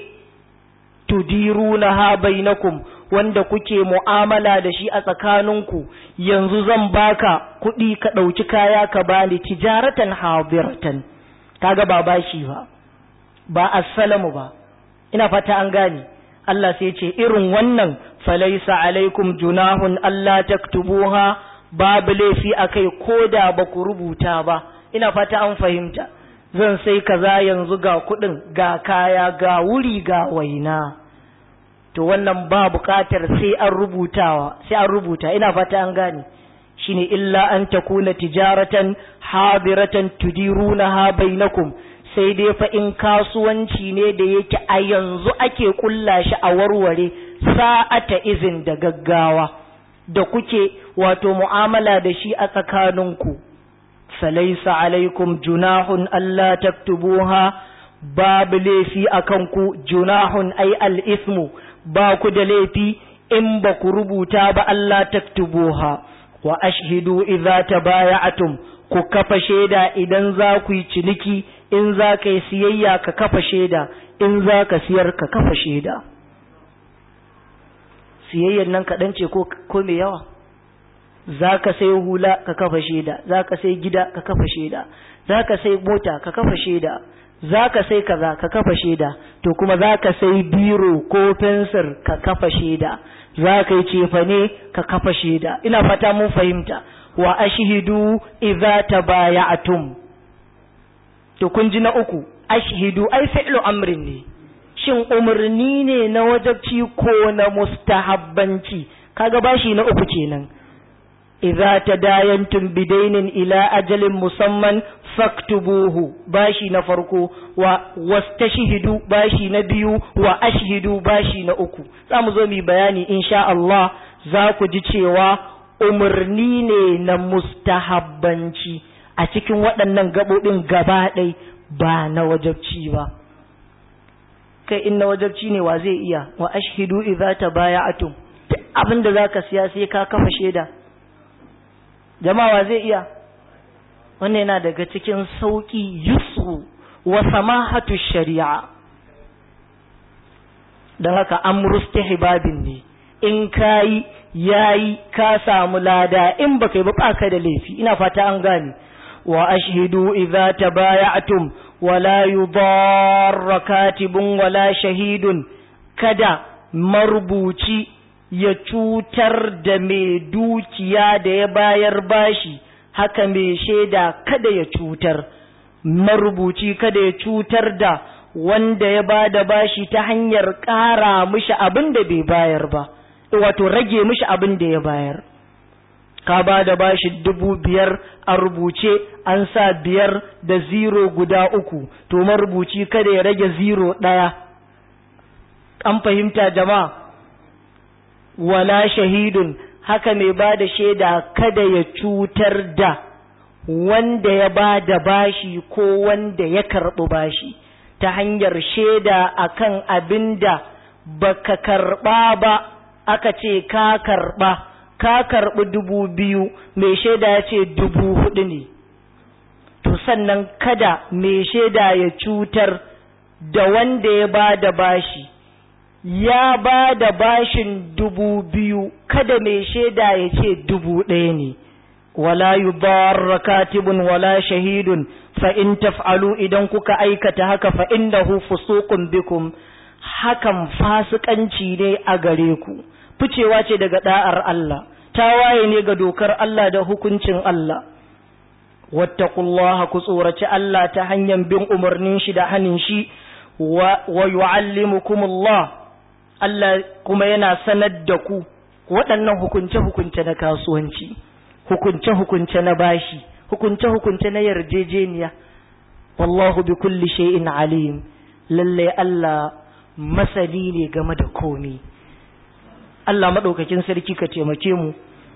tudirunaha bainakum wanda kuke mu'amala da shi a tsakaninku yanzu zan baka kuɗi ka ɗauki kaya ka bani tijaratan hadiratan kaga ba bashi ba ba assalamu ba ina fata an gane Allah sai ce irin wannan falaisa alaikum junahun Allah taktubuha babu laifi akai koda ba ku rubuta ba ina fata an fahimta zan sai kaza yanzu ga kuɗin ga kaya ga wuri ga waina to wannan ba buƙatar sai an rubutawa sai an rubuta ina fata an gane shine illa an takuna tijaratan hadiratan tudirunaha bainakum sai dai fa in kasuwanci ne da yake a yanzu ake kulla shi a warware sa'ata izin da gaggawa da kuke wato mu'amala da shi a tsakaninku falaisa alaikum junahun Allah taktubuha babu laifi akan ku junahun ai al-ismu ba ku da laifi in ba ku rubuta ba Allah taktubuha wa ashhidu idza tabaya'tum ku kafa shaida idan za ku yi ciniki in za ka yi siyayya ka kafa shaida in za ka siyar ka kafa shaida siyayyan nan kaɗan ce ko mai yawa za ka sai hula ka kafa shaida za ka sai gida ka kafa shaida za ka sai mota ka kafa shaida za ka sai kaza ka kafa shaida to kuma za ka sai biro ko fensir ka kafa shaida za ka yi cefane ka kafa shaida ina fata mun fahimta wa ashhidu idza tabaya'tum to kun ji na uku ashhidu ai fi'lu amrin ne shin umarni ne na wajabci ko na mustahabbanci kaga bashi na uku kenan idza tadayantum bidainin ila ajalin musamman faktubuhu bashi na farko wa wastashhidu bashi na biyu wa ashhidu bashi na uku za mu zo mu bayani insha Allah za ku ji cewa umarni ne na mustahabbanci a cikin waɗannan gaɓoɓin gaba ɗai ba na wajabci ba kai in na wajabci ne wa zai iya wa ashhidu idza tabaya'tum duk abin da zaka siya sai ka kafa shaida jama'a zai iya wannan yana daga cikin sauki yusru wa samahatu shari'a don haka amru istihbabin ne in kayi yayi ka samu lada in baka yi ba baka da laifi ina fata an gane wa ashhidu idza tabaya'tum wala yudarra katibun wala shahidun kada marubuci ya cutar da mai dukiya da ya bayar bashi haka mai shaida kada ya cutar marubuci kada ya cutar da wanda ya ba da bashi ta hanyar ƙara mishi abin da bai bayar ba wato rage mishi abin da ya bayar ka ba da bashi dubu biyar a rubuce an sa biyar da ziro guda uku to marubuci kada ya rage ziro ɗaya an fahimta jama'a wala shahidun haka mai ba da shaida kada ya cutar da wanda ya ba da bashi ko wanda ya karɓi bashi ta hanyar shaida akan abin da baka karɓa ba aka ce ka karɓa ka karɓi dubu biyu mai shaida ya ce dubu hudu ne to sannan kada mai shaida ya cutar da wanda ya ba da bashi ya ba da bashin dubu biyu kada mai shaida ya ce dubu ɗaya ne wala yudarra katibun wala shahidun fa in taf'alu idan kuka aikata haka fa innahu fusuqun bikum hakan fasikanci ne a gare ku ficewa ce daga da'ar Allah tawaye ne ga dokar Allah da hukuncin Allah wattaqullaha ku tsoraci Allah ta hanyar bin umarnin shi da hanin shi wa yu'allimukumullah Allah kuma yana sanar da ku waɗannan hukunce-hukunce na kasuwanci, hukunce-hukunce na bashi, hukunce-hukunce na yarjejeniya. Wallahu bi kulli shay'in alim, lallai Allah masani ne game da komi. Allah maɗaukakin sarki ka taimake mu.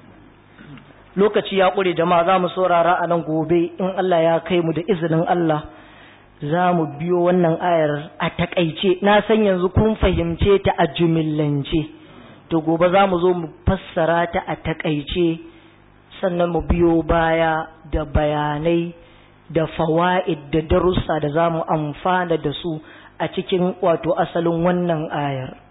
Lokaci ya ƙure jama'a za mu saurara a nan gobe in Allah ya kai mu da izinin Allah. za mu biyo wannan ayar a takaice na san yanzu kun fahimce ta a jumillance to gobe za mu zo mu fassara ta a takaice sannan mu biyo baya da bayanai da fawa'id da darussa da za mu amfana da su a cikin wato asalin wannan ayar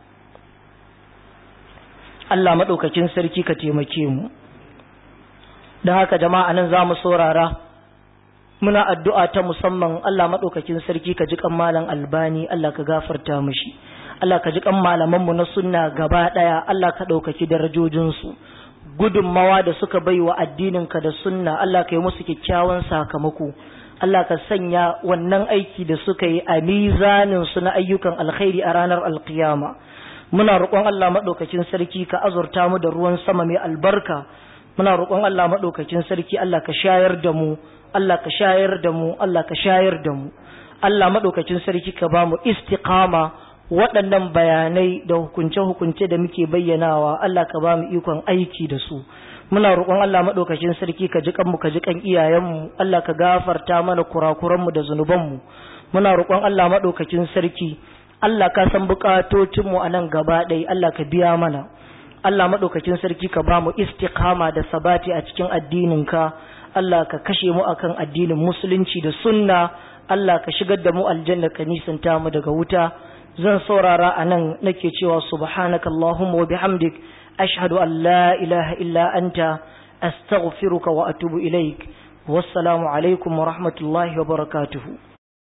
Allah maɗaukakin sarki ka taimake mu don haka jama'a nan za mu saurara muna addu'a ta musamman Allah maɗaukakin sarki ka ji kan malam albani Allah ka gafarta mishi Allah ka ji kan malamanmu na sunna gaba ɗaya Allah ka ɗaukaki darajojinsu gudunmawa da suka bai wa addininka da sunna Allah ka yi musu kyakkyawan sakamako Allah ka sanya wannan aiki da suka yi a mizanin su na ayyukan alkhairi a ranar alkiyama muna roƙon Allah maɗaukakin sarki ka azurta mu da ruwan sama mai albarka muna roƙon Allah maɗaukakin sarki Allah ka shayar da mu Allah ka shayar da mu Allah ka shayar da mu Allah maɗaukacin sarki ka ba mu istiqama waɗannan bayanai da hukunce-hukunce da muke bayyanawa Allah ka ba mu ikon aiki da su muna roƙon Allah maɗaukacin sarki ka ji kanmu ka ji kan iyayenmu Allah ka gafarta mana kurakuranmu da zunubanmu muna roƙon Allah maɗaukacin sarki Allah ka san buƙatocinmu a nan gaba ɗaya Allah ka biya mana Allah maɗaukacin sarki ka ba mu istiqama da sabati a cikin addininka Allah ka kashe mu akan addinin musulunci da sunna Allah ka shigar da mu aljanna ka nisanta mu daga wuta zan saurara a nan nake cewa subhanaka Allahumma wa bihamdik ashhadu an la ilaha illa anta astaghfiruka wa atubu ilaik wassalamu alaikum wa rahmatullahi wa barakatuhu